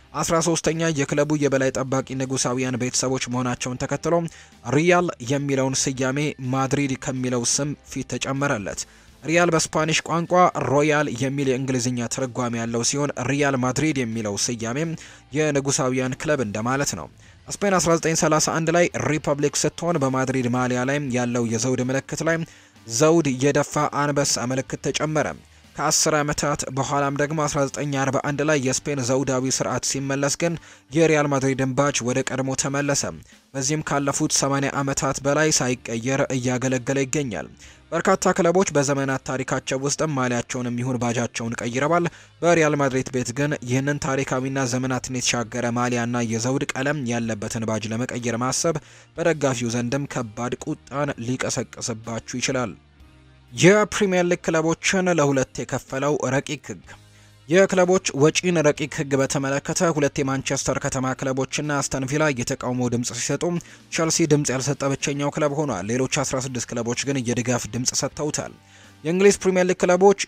13ኛ የክለቡ የበላይ ጠባቂ ንጉሳዊያን ቤተሰቦች መሆናቸውን ተከትሎ ሪያል የሚለውን ስያሜ ማድሪድ ከሚለው ስም ፊት ተጨመረለት። ሪያል በስፓኒሽ ቋንቋ ሮያል የሚል የእንግሊዝኛ ትርጓሜ ያለው ሲሆን ሪያል ማድሪድ የሚለው ስያሜም የንጉሳዊያን ክለብ እንደማለት ነው። ስፔን 1931 ላይ ሪፐብሊክ ስትሆን በማድሪድ ማሊያ ላይ ያለው የዘውድ ምልክት ላይ ዘውድ የደፋ አንበሳ ምልክት ተጨመረ። ከ10 ዓመታት በኋላም ደግሞ 1941 ላይ የስፔን ዘውዳዊ ስርዓት ሲመለስ ግን የሪያል ማድሪድን ባጅ ወደ ቀድሞ ተመለሰ። በዚህም ካለፉት 80 ዓመታት በላይ ሳይቀየር እያገለገለ ይገኛል። በርካታ ክለቦች በዘመናት ታሪካቸው ውስጥም ማሊያቸውንም ይሁን ባጃቸውን ቀይረዋል። በሪያል ማድሪድ ቤት ግን ይህንን ታሪካዊና ዘመናትን የተሻገረ ማሊያና የዘውድ ቀለም ያለበትን ባጅ ለመቀየር ማሰብ በደጋፊው ዘንድም ከባድ ቁጣን ሊቀሰቅስባችሁ ይችላል። የፕሪምየር ሊግ ክለቦችን ለሁለት የከፈለው ረቂቅ ሕግ የክለቦች ወጪን ረቂቅ ሕግ በተመለከተ ሁለት የማንቸስተር ከተማ ክለቦችና አስተን ቪላ የተቃውሞ ድምጽ ሲሰጡ ቸልሲ ድምጽ ያልሰጠ ብቸኛው ክለብ ሆኗል። ሌሎች 16 ክለቦች ግን የድጋፍ ድምጽ ሰጥተውታል። የእንግሊዝ ፕሪምየር ሊግ ክለቦች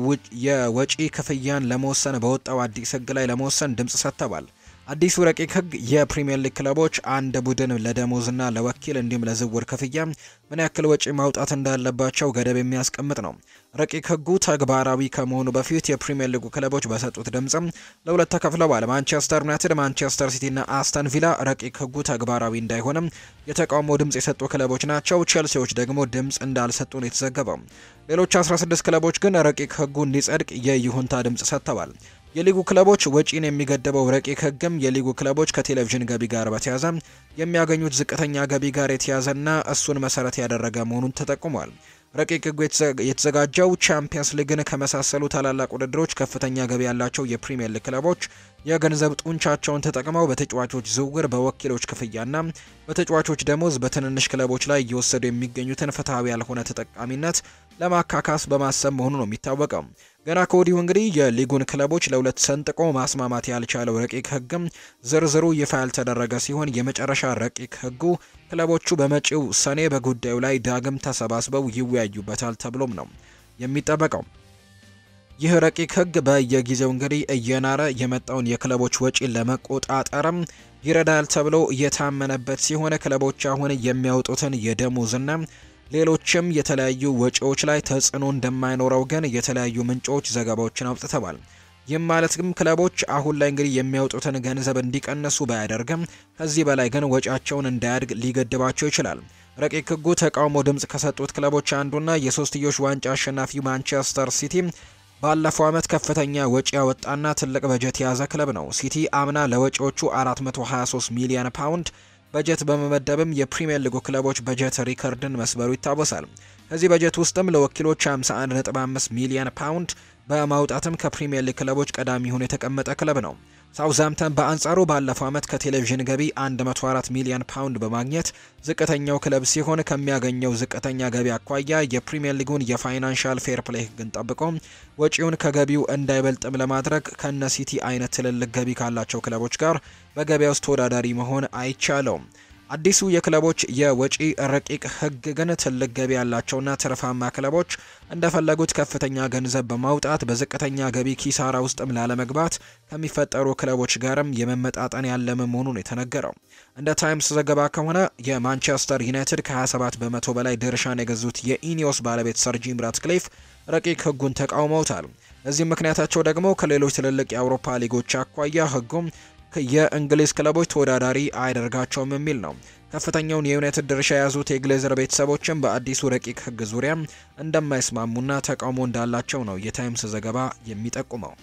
የወጪ ክፍያን ለመወሰን በወጣው አዲስ ሕግ ላይ ለመወሰን ድምጽ ሰጥተዋል። አዲሱ ረቂቅ ህግ የፕሪሚየር ሊግ ክለቦች አንድ ቡድን ለደሞዝና ለወኪል እንዲሁም ለዝውውር ክፍያ ምን ያክል ወጪ ማውጣት እንዳለባቸው ገደብ የሚያስቀምጥ ነው። ረቂቅ ህጉ ተግባራዊ ከመሆኑ በፊት የፕሪሚየር ሊጉ ክለቦች በሰጡት ድምጽም ለሁለት ተከፍለዋል። ማንቸስተር ዩናይትድ፣ ማንቸስተር ሲቲና አስተን ቪላ ረቂቅ ህጉ ተግባራዊ እንዳይሆንም የተቃውሞ ድምጽ የሰጡ ክለቦች ናቸው። ቼልሲዎች ደግሞ ድምጽ እንዳልሰጡ ነው የተዘገበው። ሌሎች 16 ክለቦች ግን ረቂቅ ህጉ እንዲጸድቅ የይሁንታ ድምጽ ሰጥተዋል። የሊጉ ክለቦች ወጪን የሚገደበው ረቂቅ ህግም የሊጉ ክለቦች ከቴሌቪዥን ገቢ ጋር በተያያዘ የሚያገኙት ዝቅተኛ ገቢ ጋር የተያዘና እሱን መሰረት ያደረገ መሆኑን ተጠቁሟል። ረቂቅ ህጉ የተዘጋጀው ቻምፒየንስ ሊግን ከመሳሰሉ ታላላቅ ውድድሮች ከፍተኛ ገቢ ያላቸው የፕሪሚየር ሊግ ክለቦች የገንዘብ ጡንቻቸውን ተጠቅመው በተጫዋቾች ዝውውር፣ በወኪሎች ክፍያና በተጫዋቾች ደሞዝ በትንንሽ ክለቦች ላይ እየወሰዱ የሚገኙትን ፍትሐዊ ያልሆነ ተጠቃሚነት ለማካካስ በማሰብ መሆኑ ነው የሚታወቀው። ገና ከወዲሁ እንግዲህ የሊጉን ክለቦች ለሁለት ሰንጥቆ ማስማማት ያልቻለው ረቂቅ ህግም ዝርዝሩ ይፋ ያልተደረገ ሲሆን የመጨረሻ ረቂቅ ህጉ ክለቦቹ በመጪው ሰኔ በጉዳዩ ላይ ዳግም ተሰባስበው ይወያዩበታል ተብሎም ነው የሚጠበቀው። ይህ ረቂቅ ህግ በየጊዜው እንግዲህ እየናረ የመጣውን የክለቦች ወጪ ለመቆጣጠርም ይረዳል ተብሎ እየታመነበት ሲሆን ክለቦች አሁን የሚያወጡትን የደሞዝና ሌሎችም የተለያዩ ወጪዎች ላይ ተጽዕኖ እንደማይኖረው ግን የተለያዩ ምንጮች ዘገባዎችን አውጥተዋል። ይህም ማለት ግን ክለቦች አሁን ላይ እንግዲህ የሚያወጡትን ገንዘብ እንዲቀንሱ ባያደርግም ከዚህ በላይ ግን ወጪያቸውን እንዳያድግ ሊገድባቸው ይችላል። ረቂቅ ህጉ ተቃውሞ ድምጽ ከሰጡት ክለቦች አንዱና የሶስትዮሽ ዋንጫ አሸናፊው ማንቸስተር ሲቲ ባለፈው ዓመት ከፍተኛ ወጪ ያወጣና ትልቅ በጀት የያዘ ክለብ ነው። ሲቲ አምና ለወጪዎቹ 423 ሚሊዮን ፓውንድ በጀት በመመደብም የፕሪሚየር ሊጉ ክለቦች በጀት ሪከርድን መስበሩ ይታወሳል። ከዚህ በጀት ውስጥም ለወኪሎች 51.5 ሚሊዮን ፓውንድ በማውጣትም ከፕሪሚየር ሊግ ክለቦች ቀዳሚ ሆኖ የተቀመጠ ክለብ ነው። ሳውዝሃምፕተን በአንጻሩ ባለፈው ዓመት ከቴሌቪዥን ገቢ 104 ሚሊዮን ፓውንድ በማግኘት ዝቅተኛው ክለብ ሲሆን ከሚያገኘው ዝቅተኛ ገቢ አኳያ የፕሪሚየር ሊጉን የፋይናንሻል ፌር ፕሌይ ህግን ጠብቆ ወጪውን ከገቢው እንዳይበልጥም ለማድረግ ከነ ሲቲ አይነት ትልልቅ ገቢ ካላቸው ክለቦች ጋር በገበያ ውስጥ ተወዳዳሪ መሆን አይቻለውም። አዲሱ የክለቦች የወጪ ረቂቅ ሕግ ግን ትልቅ ገቢ ያላቸውና ትርፋማ ክለቦች እንደፈለጉት ከፍተኛ ገንዘብ በማውጣት በዝቅተኛ ገቢ ኪሳራ ውስጥም ላለመግባት ከሚፈጠሩ ክለቦች ጋርም የመመጣጠን ያለመ መሆኑን የተነገረው። እንደ ታይምስ ዘገባ ከሆነ የማንቸስተር ዩናይትድ ከ27 በመቶ በላይ ድርሻን የገዙት የኢኒዮስ ባለቤት ሰር ጂም ራትክሊፍ ረቂቅ ሕጉን ተቃውመውታል። ለዚህም ምክንያታቸው ደግሞ ከሌሎች ትልልቅ የአውሮፓ ሊጎች አኳያ ሕጉም የእንግሊዝ ክለቦች ተወዳዳሪ አያደርጋቸውም የሚል ነው። ከፍተኛውን የዩናይትድ ድርሻ የያዙት የግሌዘር ቤተሰቦችም በአዲሱ ረቂቅ ሕግ ዙሪያ እንደማይስማሙና ተቃውሞ እንዳላቸው ነው የታይምስ ዘገባ የሚጠቁመው።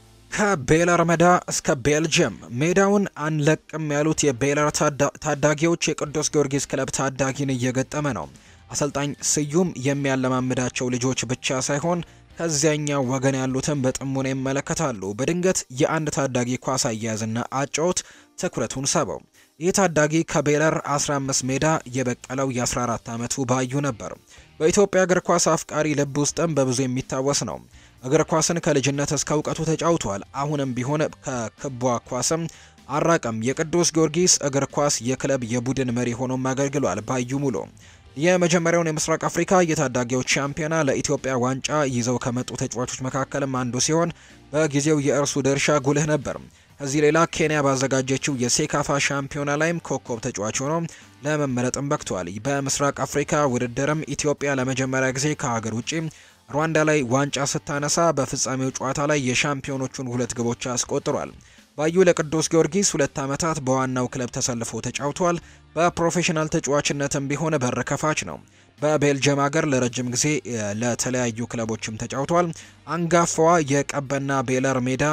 ከቤለር ሜዳ እስከ ቤልጅየም ሜዳውን አንለቅም ያሉት የቤለር ታዳጊዎች የቅዱስ ጊዮርጊስ ክለብ ታዳጊን እየገጠመ ነው። አሰልጣኝ ስዩም የሚያለማምዳቸው ልጆች ብቻ ሳይሆን ከዚያኛው ወገን ያሉትን በጥሞና ይመለከታሉ። በድንገት የአንድ ታዳጊ ኳስ አያያዝና አጨዋወት ትኩረቱን ሳበው። ይህ ታዳጊ ከቤለር 15 ሜዳ የበቀለው የ14 ዓመቱ ባዩ ነበር። በኢትዮጵያ እግር ኳስ አፍቃሪ ልብ ውስጥም በብዙ የሚታወስ ነው። እግር ኳስን ከልጅነት እስከ እውቀቱ ተጫውቷል። አሁንም ቢሆን ከክቧ ኳስም አራቀም። የቅዱስ ጊዮርጊስ እግር ኳስ የክለብ የቡድን መሪ ሆኖም አገልግሏል። ባዩ ሙሉ የመጀመሪያውን የምስራቅ አፍሪካ የታዳጊዎች ሻምፒዮና ለኢትዮጵያ ዋንጫ ይዘው ከመጡ ተጫዋቾች መካከልም አንዱ ሲሆን በጊዜው የእርሱ ድርሻ ጉልህ ነበር። ከዚህ ሌላ ኬንያ ባዘጋጀችው የሴካፋ ሻምፒዮና ላይም ኮከብ ተጫዋች ሆኖ ለመመረጥም በቅቷል። በምስራቅ አፍሪካ ውድድርም ኢትዮጵያ ለመጀመሪያ ጊዜ ከሀገር ውጭ ሩዋንዳ ላይ ዋንጫ ስታነሳ በፍጻሜው ጨዋታ ላይ የሻምፒዮኖቹን ሁለት ግቦች አስቆጥሯል። ባዩ ለቅዱስ ጊዮርጊስ ሁለት ዓመታት በዋናው ክለብ ተሰልፎ ተጫውቷል። በፕሮፌሽናል ተጫዋችነትም ቢሆን በር ከፋች ነው። በቤልጅየም ሀገር ለረጅም ጊዜ ለተለያዩ ክለቦችም ተጫውቷል። አንጋፋዋ የቀበና ቤለር ሜዳ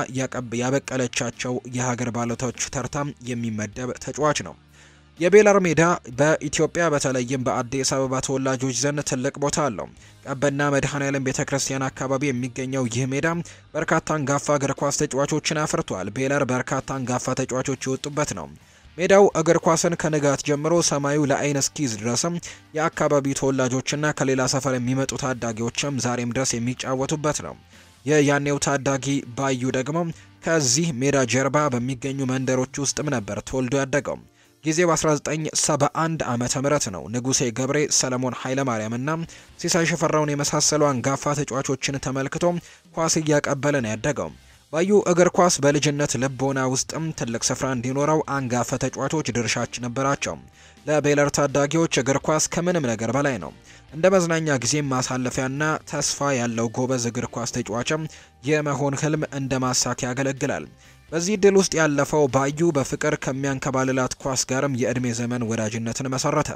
ያበቀለቻቸው የሀገር ባለቶች ተርታም የሚመደብ ተጫዋች ነው። የቤለር ሜዳ በኢትዮጵያ በተለይም በአዲስ አበባ ተወላጆች ዘንድ ትልቅ ቦታ አለው። ቀበና መድኃኔዓለም ቤተ ክርስቲያን አካባቢ የሚገኘው ይህ ሜዳ በርካታ አንጋፋ እግር ኳስ ተጫዋቾችን አፍርቷል። ቤለር በርካታ አንጋፋ ተጫዋቾች የወጡበት ነው። ሜዳው እግር ኳስን ከንጋት ጀምሮ ሰማዩ ለአይን እስኪዝ ድረስም የአካባቢው ተወላጆችና ከሌላ ሰፈር የሚመጡ ታዳጊዎችም ዛሬም ድረስ የሚጫወቱበት ነው። የያኔው ታዳጊ ባዩ ደግሞ ከዚህ ሜዳ ጀርባ በሚገኙ መንደሮች ውስጥም ነበር ተወልዶ ያደገው። ጊዜው 1971 ዓመተ ምህረት ነው። ንጉሴ ገብሬ፣ ሰለሞን ኃይለማርያም እና ሲሳይ ሽፈራውን የመሳሰሉ አንጋፋ ተጫዋቾችን ተመልክቶ ኳስ እያቀበለ ነው ያደገው። ባዩ እግር ኳስ በልጅነት ልቦና ውስጥም ትልቅ ስፍራ እንዲኖረው አንጋፋ ተጫዋቾች ድርሻች ነበራቸው። ለቤለር ታዳጊዎች እግር ኳስ ከምንም ነገር በላይ ነው። እንደ መዝናኛ ጊዜም ማሳለፊያና ተስፋ ያለው ጎበዝ እግር ኳስ ተጫዋችም የመሆን ህልም እንደ ማሳኪያ ያገለግላል። በዚህ ድል ውስጥ ያለፈው ባዩ በፍቅር ከሚያንከባልላት ኳስ ጋርም የዕድሜ ዘመን ወዳጅነትን መሰረተ።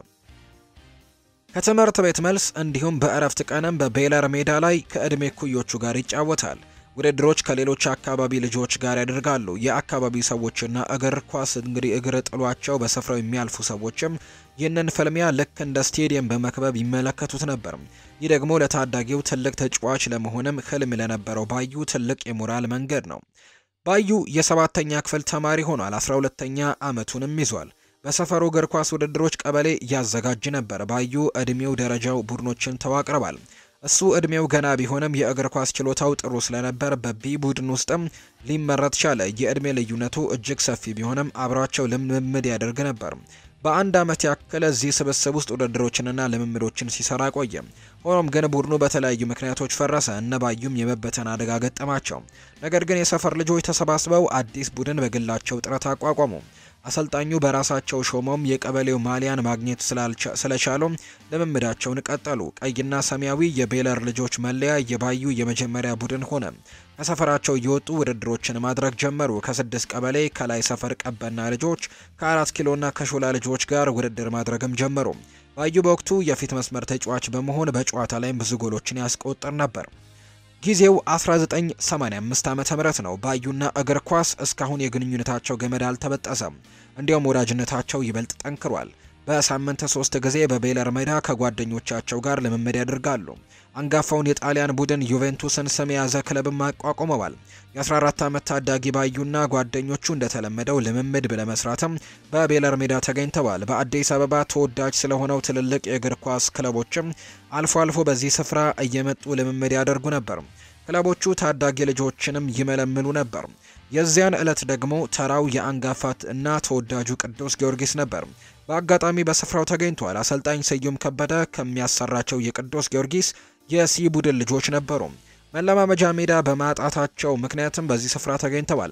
ከትምህርት ቤት መልስ እንዲሁም በእረፍት ቀንም በቤለር ሜዳ ላይ ከዕድሜ ኩዮቹ ጋር ይጫወታል። ውድድሮች ከሌሎች አካባቢ ልጆች ጋር ያደርጋሉ። የአካባቢ ሰዎችና እግር ኳስ እንግዲህ እግር ጥሏቸው በስፍራው የሚያልፉ ሰዎችም ይህንን ፍልሚያ ልክ እንደ ስቴዲየም በመክበብ ይመለከቱት ነበር። ይህ ደግሞ ለታዳጊው ትልቅ ተጫዋች ለመሆንም ህልም ለነበረው ባዩ ትልቅ የሞራል መንገድ ነው። ባዩ የሰባተኛ ክፍል ተማሪ ሆኗል። አስራ ሁለተኛ ዓመቱንም ይዟል። በሰፈሩ እግር ኳስ ውድድሮች ቀበሌ ያዘጋጅ ነበር። ባዩ እድሜው ደረጃው ቡድኖችን ተዋቅረዋል። እሱ እድሜው ገና ቢሆንም የእግር ኳስ ችሎታው ጥሩ ስለነበር በቢ ቡድን ውስጥም ሊመረጥ ቻለ። የእድሜ ልዩነቱ እጅግ ሰፊ ቢሆንም አብሯቸው ልምምድ ያደርግ ነበር። በአንድ ዓመት ያክል እዚህ ስብስብ ውስጥ ውድድሮችንና ልምምዶችን ሲሰራ ቆየ። ሆኖም ግን ቡድኑ በተለያዩ ምክንያቶች ፈረሰ። እነ ባዩም የመበተን አደጋ ገጠማቸው። ነገር ግን የሰፈር ልጆች ተሰባስበው አዲስ ቡድን በግላቸው ጥረት አቋቋሙ። አሰልጣኙ በራሳቸው ሾመውም የቀበሌው ማሊያን ማግኘት ስለቻሉ ልምምዳቸውን ቀጠሉ። ቀይና ሰማያዊ የቤለር ልጆች መለያ የባዩ የመጀመሪያ ቡድን ሆነ። ከሰፈራቸው እየወጡ ውድድሮችን ማድረግ ጀመሩ። ከስድስት ቀበሌ ከላይ ሰፈር ቀበና ልጆች ከአራት ኪሎና ከሾላ ልጆች ጋር ውድድር ማድረግም ጀመሩ። ባዩ በወቅቱ የፊት መስመር ተጫዋች በመሆን በጨዋታ ላይም ብዙ ጎሎችን ያስቆጥር ነበር። ጊዜው 1985 ዓመተ ምህረት ነው። ባዩና እግር ኳስ እስካሁን የግንኙነታቸው ገመድ አልተበጠሰም። እንዲያውም ወዳጅነታቸው ይበልጥ ጠንክሯል። በሳምንት ሶስት ጊዜ በቤለር ሜዳ ከጓደኞቻቸው ጋር ልምምድ ያደርጋሉ። አንጋፋውን የጣሊያን ቡድን ዩቬንቱስን ስም የያዘ ክለብም አቋቁመዋል። የ14 ዓመት ታዳጊ ባዩና ጓደኞቹ እንደተለመደው ልምምድ ለመስራትም በቤለር ሜዳ ተገኝተዋል። በአዲስ አበባ ተወዳጅ ስለሆነው ትልልቅ የእግር ኳስ ክለቦችም አልፎ አልፎ በዚህ ስፍራ እየመጡ ልምምድ ያደርጉ ነበር። ክለቦቹ ታዳጊ ልጆችንም ይመለምሉ ነበር። የዚያን ዕለት ደግሞ ተራው የአንጋፋት እና ተወዳጁ ቅዱስ ጊዮርጊስ ነበር። በአጋጣሚ በስፍራው ተገኝቷል። አሰልጣኝ ስዩም ከበደ ከሚያሰራቸው የቅዱስ ጊዮርጊስ የሲ ቡድን ልጆች ነበሩ። መለማመጃ ሜዳ በማጣታቸው ምክንያትም በዚህ ስፍራ ተገኝተዋል።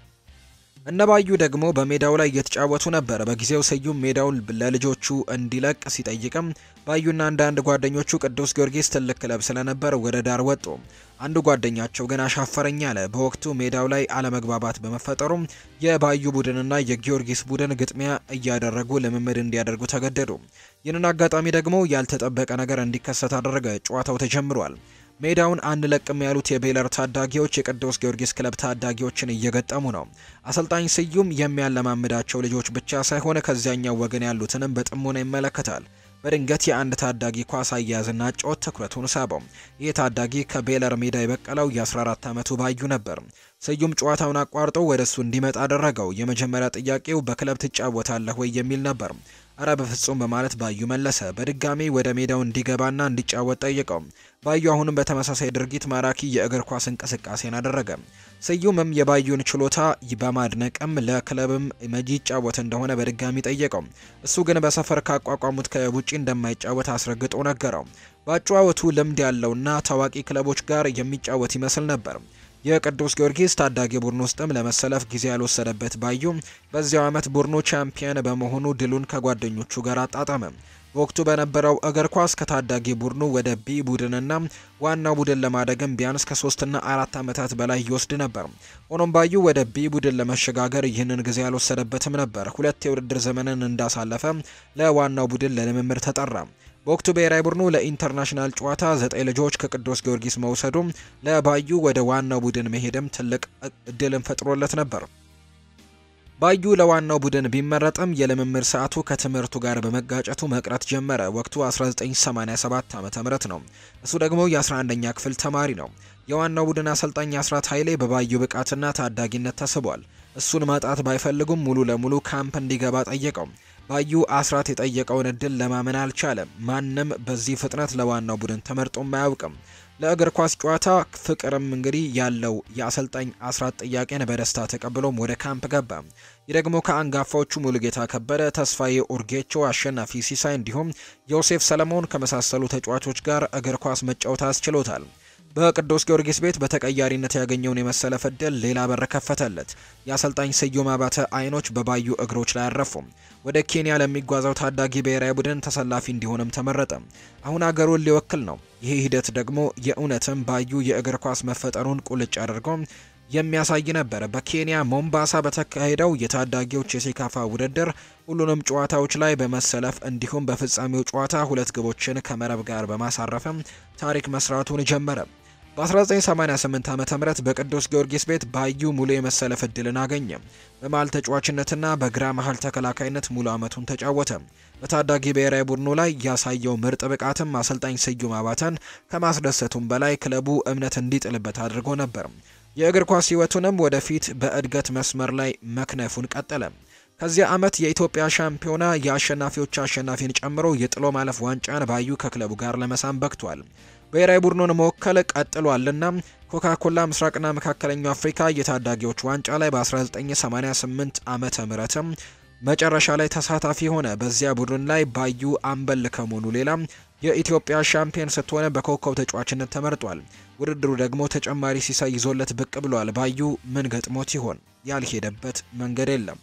እነባዩ ደግሞ በሜዳው ላይ እየተጫወቱ ነበር። በጊዜው ስዩም ሜዳውን ለልጆቹ እንዲለቅ ሲጠይቅም ባዩና አንዳንድ ጓደኞቹ ቅዱስ ጊዮርጊስ ትልቅ ክለብ ስለነበር ወደ ዳር ወጡ። አንዱ ጓደኛቸው ግን አሻፈረኝ አለ። በወቅቱ ሜዳው ላይ አለመግባባት በመፈጠሩም የባዩ ቡድንና የጊዮርጊስ ቡድን ግጥሚያ እያደረጉ ልምምድ እንዲያደርጉ ተገደዱ። ይህንን አጋጣሚ ደግሞ ያልተጠበቀ ነገር እንዲከሰት አደረገ። ጨዋታው ተጀምሯል። ሜዳውን አንለቅም ያሉት የቤለር ታዳጊዎች የቅዱስ ጊዮርጊስ ክለብ ታዳጊዎችን እየገጠሙ ነው። አሰልጣኝ ስዩም የሚያለማምዳቸው ልጆች ብቻ ሳይሆን ከዚያኛው ወገን ያሉትንም በጥሞና ይመለከታል። በድንገት የአንድ ታዳጊ ኳስ አያያዝና ጮት ትኩረቱን ሳበው። ይህ ታዳጊ ከቤለር ሜዳ የበቀለው የ14 ዓመቱ ባዩ ነበር። ስዩም ጨዋታውን አቋርጦ ወደ እሱ እንዲመጣ አደረገው። የመጀመሪያ ጥያቄው በክለብ ትጫወታለህ ወይ የሚል ነበር። እረ በፍጹም በማለት ባዩ መለሰ። በድጋሚ ወደ ሜዳው እንዲገባና እንዲጫወት ጠየቀው። ባዩ አሁንም በተመሳሳይ ድርጊት ማራኪ የእግር ኳስ እንቅስቃሴን አደረገ። ስዩምም የባዩን ችሎታ በማድነቅም ለክለብም መጂ ይጫወት እንደሆነ በድጋሚ ጠየቀው። እሱ ግን በሰፈር ካቋቋሙት ክለብ ውጪ እንደማይጫወት አስረግጦ ነገረው። በአጨዋወቱ ልምድ ያለውና ታዋቂ ክለቦች ጋር የሚጫወት ይመስል ነበር። የቅዱስ ጊዮርጊስ ታዳጊ ቡድን ውስጥም ለመሰለፍ ጊዜ ያልወሰደበት ባዩ በዚያው ዓመት ቡድኑ ቻምፒየን በመሆኑ ድሉን ከጓደኞቹ ጋር አጣጣመ። በወቅቱ በነበረው እግር ኳስ ከታዳጊ ቡድኑ ወደ ቢ ቡድንና ዋናው ቡድን ለማደግም ቢያንስ ከሶስትና አራት ዓመታት በላይ ይወስድ ነበር። ሆኖም ባዩ ወደ ቢ ቡድን ለመሸጋገር ይህንን ጊዜ ያልወሰደበትም ነበር። ሁለት የውድድር ዘመንን እንዳሳለፈ ለዋናው ቡድን ለልምምድ ተጠራ። በወቅቱ ብሔራዊ ቡድኑ ለኢንተርናሽናል ጨዋታ ዘጠኝ ልጆች ከቅዱስ ጊዮርጊስ መውሰዱ ለባዩ ወደ ዋናው ቡድን መሄድም ትልቅ እድልን ፈጥሮለት ነበር። ባዩ ለዋናው ቡድን ቢመረጥም የልምምድ ሰዓቱ ከትምህርቱ ጋር በመጋጨቱ መቅረት ጀመረ። ወቅቱ 1987 ዓ.ም ነው። እሱ ደግሞ የ11ኛ ክፍል ተማሪ ነው። የዋናው ቡድን አሰልጣኝ አስራት ኃይሌ በባዩ ብቃትና ታዳጊነት ተስቧል። እሱን ማጣት ባይፈልጉም ሙሉ ለሙሉ ካምፕ እንዲገባ ጠየቀው። ባዩ አስራት የጠየቀውን እድል ለማመን አልቻለም። ማንም በዚህ ፍጥነት ለዋናው ቡድን ተመርጦም አያውቅም። ለእግር ኳስ ጨዋታ ፍቅርም እንግዲህ ያለው የአሰልጣኝ አስራት ጥያቄን በደስታ ተቀብሎም ወደ ካምፕ ገባ። ይህ ደግሞ ከአንጋፋዎቹ ሙሉጌታ ከበደ፣ ተስፋዬ ኡርጌቾ፣ አሸናፊ ሲሳይ እንዲሁም ዮሴፍ ሰለሞን ከመሳሰሉ ተጫዋቾች ጋር እግር ኳስ መጫወት አስችሎታል። በቅዱስ ጊዮርጊስ ቤት በተቀያሪነት ያገኘውን የመሰለፍ ዕድል ሌላ በር ከፈተለት። የአሰልጣኝ ስዩም አባተ አይኖች በባዩ እግሮች ላይ አረፉም። ወደ ኬንያ ለሚጓዘው ታዳጊ ብሔራዊ ቡድን ተሰላፊ እንዲሆንም ተመረጠ። አሁን አገሩን ሊወክል ነው። ይህ ሂደት ደግሞ የእውነትም ባዩ የእግር ኳስ መፈጠሩን ቁልጭ አድርጎ የሚያሳይ ነበር። በኬንያ ሞምባሳ በተካሄደው የታዳጊዎች የሴካፋ ውድድር ሁሉንም ጨዋታዎች ላይ በመሰለፍ እንዲሁም በፍጻሜው ጨዋታ ሁለት ግቦችን ከመረብ ጋር በማሳረፍም ታሪክ መስራቱን ጀመረ። በ1988 ዓ ም በቅዱስ ጊዮርጊስ ቤት ባዩ ሙሉ የመሰለፍ እድልን አገኘ። በመሃል ተጫዋችነትና በግራ መሃል ተከላካይነት ሙሉ ዓመቱን ተጫወተ። በታዳጊ ብሔራዊ ቡድኑ ላይ ያሳየው ምርጥ ብቃትም አሰልጣኝ ስዩም አባተን ከማስደሰቱም በላይ ክለቡ እምነት እንዲጥልበት አድርጎ ነበር። የእግር ኳስ ሕይወቱንም ወደፊት በእድገት መስመር ላይ መክነፉን ቀጠለ። ከዚያ ዓመት የኢትዮጵያ ሻምፒዮና የአሸናፊዎች አሸናፊን ጨምሮ የጥሎ ማለፍ ዋንጫን ባዩ ከክለቡ ጋር ለመሳም በቅቷል። ብሔራዊ ቡድኑን መወከል ቀጥሏልና ኮካኮላ ምስራቅና መካከለኛው አፍሪካ የታዳጊዎች ዋንጫ ላይ በ1988 ዓመተ ምህረትም መጨረሻ ላይ ተሳታፊ ሆነ። በዚያ ቡድን ላይ ባዩ አምበል ከመሆኑ ሌላ የኢትዮጵያ ሻምፒዮን ስትሆነ በኮከብ ተጫዋችነት ተመርጧል። ውድድሩ ደግሞ ተጨማሪ ሲሳይ ይዞለት ብቅ ብሏል። ባዩ ምን ገጥሞት ይሆን? ያልሄደበት መንገድ የለም።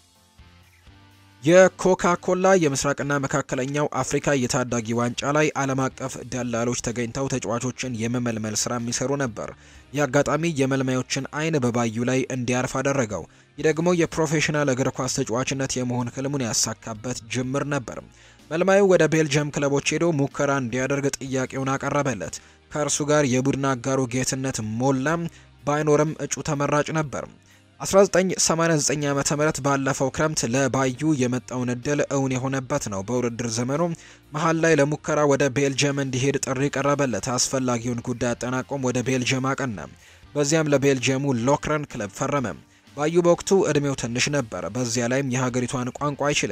የኮካ ኮላ የምስራቅና መካከለኛው አፍሪካ የታዳጊ ዋንጫ ላይ ዓለም አቀፍ ደላሎች ተገኝተው ተጫዋቾችን የመመልመል ስራ የሚሰሩ ነበር። ይህ አጋጣሚ የመልማዮችን አይን በባዩ ላይ እንዲያርፍ አደረገው። ይህ ደግሞ የፕሮፌሽናል እግር ኳስ ተጫዋችነት የመሆን ህልሙን ያሳካበት ጅምር ነበር። መልማዩ ወደ ቤልጅየም ክለቦች ሄዶ ሙከራ እንዲያደርግ ጥያቄውን አቀረበለት። ከእርሱ ጋር የቡድን አጋሩ ጌትነት ሞላም ባይኖርም እጩ ተመራጭ ነበር። 1989 ዓመተ ምህረት ባለፈው ክረምት ለባዩ የመጣውን እድል እውን የሆነበት ነው። በውድድር ዘመኑ መሀል ላይ ለሙከራ ወደ ቤልጅየም እንዲሄድ ጥሪ ቀረበለት። አስፈላጊውን ጉዳይ አጠናቆም ወደ ቤልጅየም አቀና። በዚያም ለቤልጅየሙ ሎክረን ክለብ ፈረመ። ባዩ በወቅቱ እድሜው ትንሽ ነበር። በዚያ ላይም የሀገሪቷን ቋንቋ አይችልም።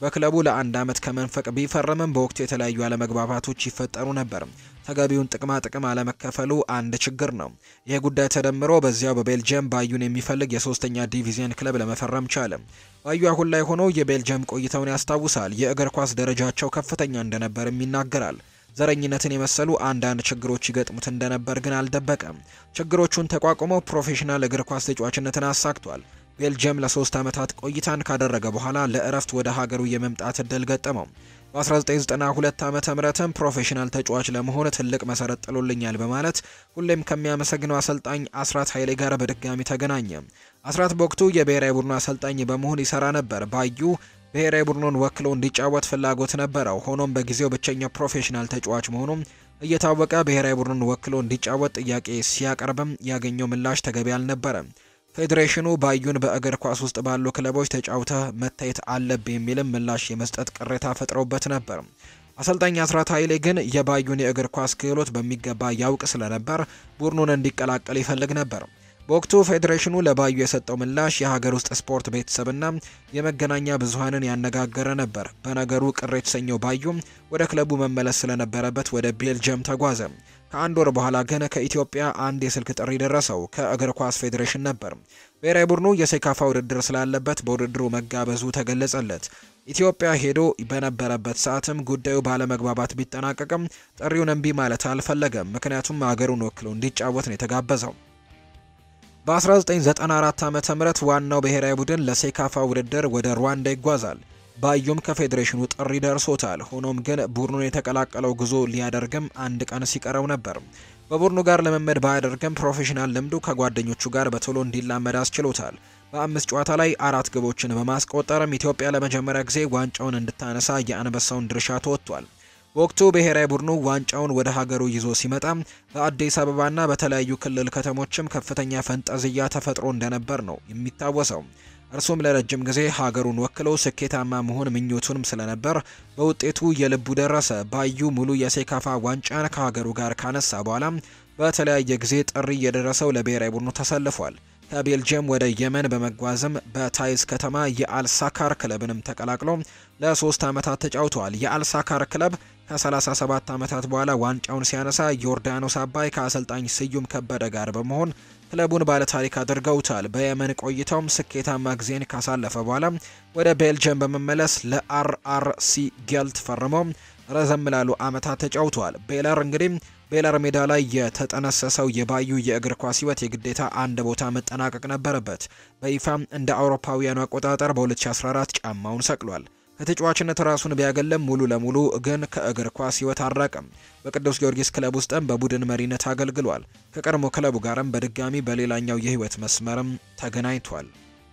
በክለቡ ለአንድ ዓመት ከመንፈቅ ቢፈርምም በወቅቱ የተለያዩ አለመግባባቶች ይፈጠሩ ነበር። ተገቢውን ጥቅማ ጥቅም አለመከፈሉ አንድ ችግር ነው። ይህ ጉዳይ ተደምሮ በዚያው በቤልጅየም ባዩን የሚፈልግ የሶስተኛ ዲቪዚየን ክለብ ለመፈረም ቻለ። ባዩ አሁን ላይ ሆኖ የቤልጅየም ቆይታውን ያስታውሳል። የእግር ኳስ ደረጃቸው ከፍተኛ እንደነበርም ይናገራል። ዘረኝነትን የመሰሉ አንዳንድ ችግሮች ይገጥሙት እንደነበር ግን አልደበቀም። ችግሮቹን ተቋቁመው ፕሮፌሽናል እግር ኳስ ተጫዋችነትን አሳክቷል። ቤልጅየም ለሶስት ዓመታት ቆይታን ካደረገ በኋላ ለእረፍት ወደ ሀገሩ የመምጣት እድል ገጠመው። በ1992 ዓመተ ምህረትም ፕሮፌሽናል ተጫዋች ለመሆን ትልቅ መሰረት ጥሎልኛል በማለት ሁሌም ከሚያመሰግነው አሰልጣኝ አስራት ኃይሌ ጋር በድጋሚ ተገናኘ። አስራት በወቅቱ የብሔራዊ ቡድኑ አሰልጣኝ በመሆን ይሰራ ነበር። ባዩ ብሔራዊ ቡድኑን ወክሎ እንዲጫወት ፍላጎት ነበረው። ሆኖም በጊዜው ብቸኛ ፕሮፌሽናል ተጫዋች መሆኑም እየታወቀ ብሔራዊ ቡድኑን ወክሎ እንዲጫወት ጥያቄ ሲያቀርብም ያገኘው ምላሽ ተገቢ አልነበረም። ፌዴሬሽኑ ባዩን በእግር ኳስ ውስጥ ባሉ ክለቦች ተጫውተህ መታየት አለብህ የሚልም ምላሽ የመስጠት ቅሬታ ፈጥረውበት ነበር። አሰልጣኝ አስራት ኃይሌ ግን የባዩን የእግር ኳስ ክህሎት በሚገባ ያውቅ ስለነበር ቡድኑን እንዲቀላቀል ይፈልግ ነበር። በወቅቱ ፌዴሬሽኑ ለባዩ የሰጠው ምላሽ የሀገር ውስጥ ስፖርት ቤተሰብና የመገናኛ ብዙኃንን ያነጋገረ ነበር። በነገሩ ቅር የተሰኘው ባዩ ወደ ክለቡ መመለስ ስለነበረበት ወደ ቤልጅየም ተጓዘ። ከአንድ ወር በኋላ ግን ከኢትዮጵያ አንድ የስልክ ጥሪ ደረሰው። ከእግር ኳስ ፌዴሬሽን ነበር። ብሔራዊ ቡድኑ የሴካፋ ውድድር ስላለበት በውድድሩ መጋበዙ ተገለጸለት። ኢትዮጵያ ሄዶ በነበረበት ሰዓትም ጉዳዩ ባለመግባባት ቢጠናቀቅም ጥሪውን እምቢ ማለት አልፈለገም። ምክንያቱም ሀገሩን ወክሎ እንዲጫወት ነው የተጋበዘው። በ1994 ዓ ም ዋናው ብሔራዊ ቡድን ለሴካፋ ውድድር ወደ ሩዋንዳ ይጓዛል። ባዩም ከፌዴሬሽኑ ጥሪ ደርሶታል። ሆኖም ግን ቡድኑን የተቀላቀለው ጉዞ ሊያደርግም አንድ ቀን ሲቀረው ነበር። በቡድኑ ጋር ልምምድ ባያደርግም ፕሮፌሽናል ልምዱ ከጓደኞቹ ጋር በቶሎ እንዲላመድ አስችሎታል። በአምስት ጨዋታ ላይ አራት ግቦችን በማስቆጠርም ኢትዮጵያ ለመጀመሪያ ጊዜ ዋንጫውን እንድታነሳ የአንበሳውን ድርሻ ተወጥቷል። በወቅቱ ብሔራዊ ቡድኑ ዋንጫውን ወደ ሀገሩ ይዞ ሲመጣ በአዲስ አበባና በተለያዩ ክልል ከተሞችም ከፍተኛ ፈንጠዝያ ተፈጥሮ እንደነበር ነው የሚታወሰው። እርሱም ለረጅም ጊዜ ሀገሩን ወክሎ ስኬታማ መሆን ምኞቱንም ስለነበር በውጤቱ የልቡ ደረሰ። ባዩ ሙሉ የሴካፋ ዋንጫን ከሀገሩ ጋር ካነሳ በኋላ በተለያየ ጊዜ ጥሪ እየደረሰው ለብሔራዊ ቡድኑ ተሰልፏል። ከቤልጅየም ወደ የመን በመጓዝም በታይዝ ከተማ የአልሳካር ክለብንም ተቀላቅሎ ለሶስት ዓመታት ተጫውተዋል። የአልሳካር ክለብ ከ37 ዓመታት በኋላ ዋንጫውን ሲያነሳ ዮርዳኖስ አባይ ከአሰልጣኝ ስዩም ከበደ ጋር በመሆን ክለቡን ባለታሪክ አድርገውታል። በየመን ቆይታውም ስኬታማ ጊዜን ካሳለፈ በኋላ ወደ ቤልጅየም በመመለስ ለአርአርሲ ጌልት ፈርሞ ረዘም ላሉ ዓመታት ተጫውተዋል። ቤለር እንግዲህ ቤለር ሜዳ ላይ የተጠነሰሰው የባዩ የእግር ኳስ ሕይወት የግዴታ አንድ ቦታ መጠናቀቅ ነበረበት። በይፋም እንደ አውሮፓውያኑ አቆጣጠር በ2014 ጫማውን ሰቅሏል። ከተጫዋችነት ራሱን ቢያገለም ሙሉ ለሙሉ ግን ከእግር ኳስ ሕይወት አልራቀም። በቅዱስ ጊዮርጊስ ክለብ ውስጥም በቡድን መሪነት አገልግሏል። ከቀድሞ ክለቡ ጋርም በድጋሚ በሌላኛው የሕይወት መስመርም ተገናኝቷል።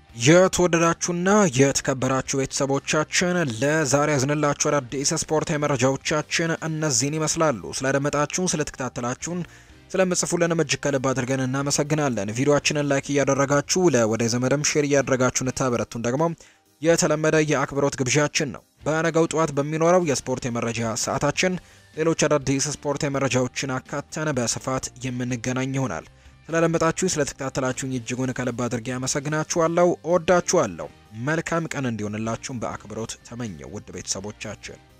የተወደዳችሁና የተከበራችሁ ቤተሰቦቻችን ለዛሬ ያዝንላችሁ አዳዲስ ስፖርታዊ መረጃዎቻችን እነዚህን ይመስላሉ። ስላደመጣችሁን፣ ስለተከታተላችሁን ስለምጽፉልንም እጅግ ከልብ አድርገን እናመሰግናለን። ቪዲዮአችንን ላይክ እያደረጋችሁ ለወደ ዘመድም ሼር እያደረጋችሁ እንታበረቱን ደግሞ የተለመደ የአክብሮት ግብዣችን ነው። በነገው ጠዋት በሚኖረው የስፖርት የመረጃ ሰዓታችን ሌሎች አዳዲስ ስፖርት የመረጃዎችን አካተን በስፋት የምንገናኝ ይሆናል። ስላደመጣችሁኝ ስለተከታተላችሁኝ እጅጉን ከልብ አድርጌ አመሰግናችኋለሁ። እወዳችኋለሁ። መልካም ቀን እንዲሆንላችሁም በአክብሮት ተመኘው ውድ ቤተሰቦቻችን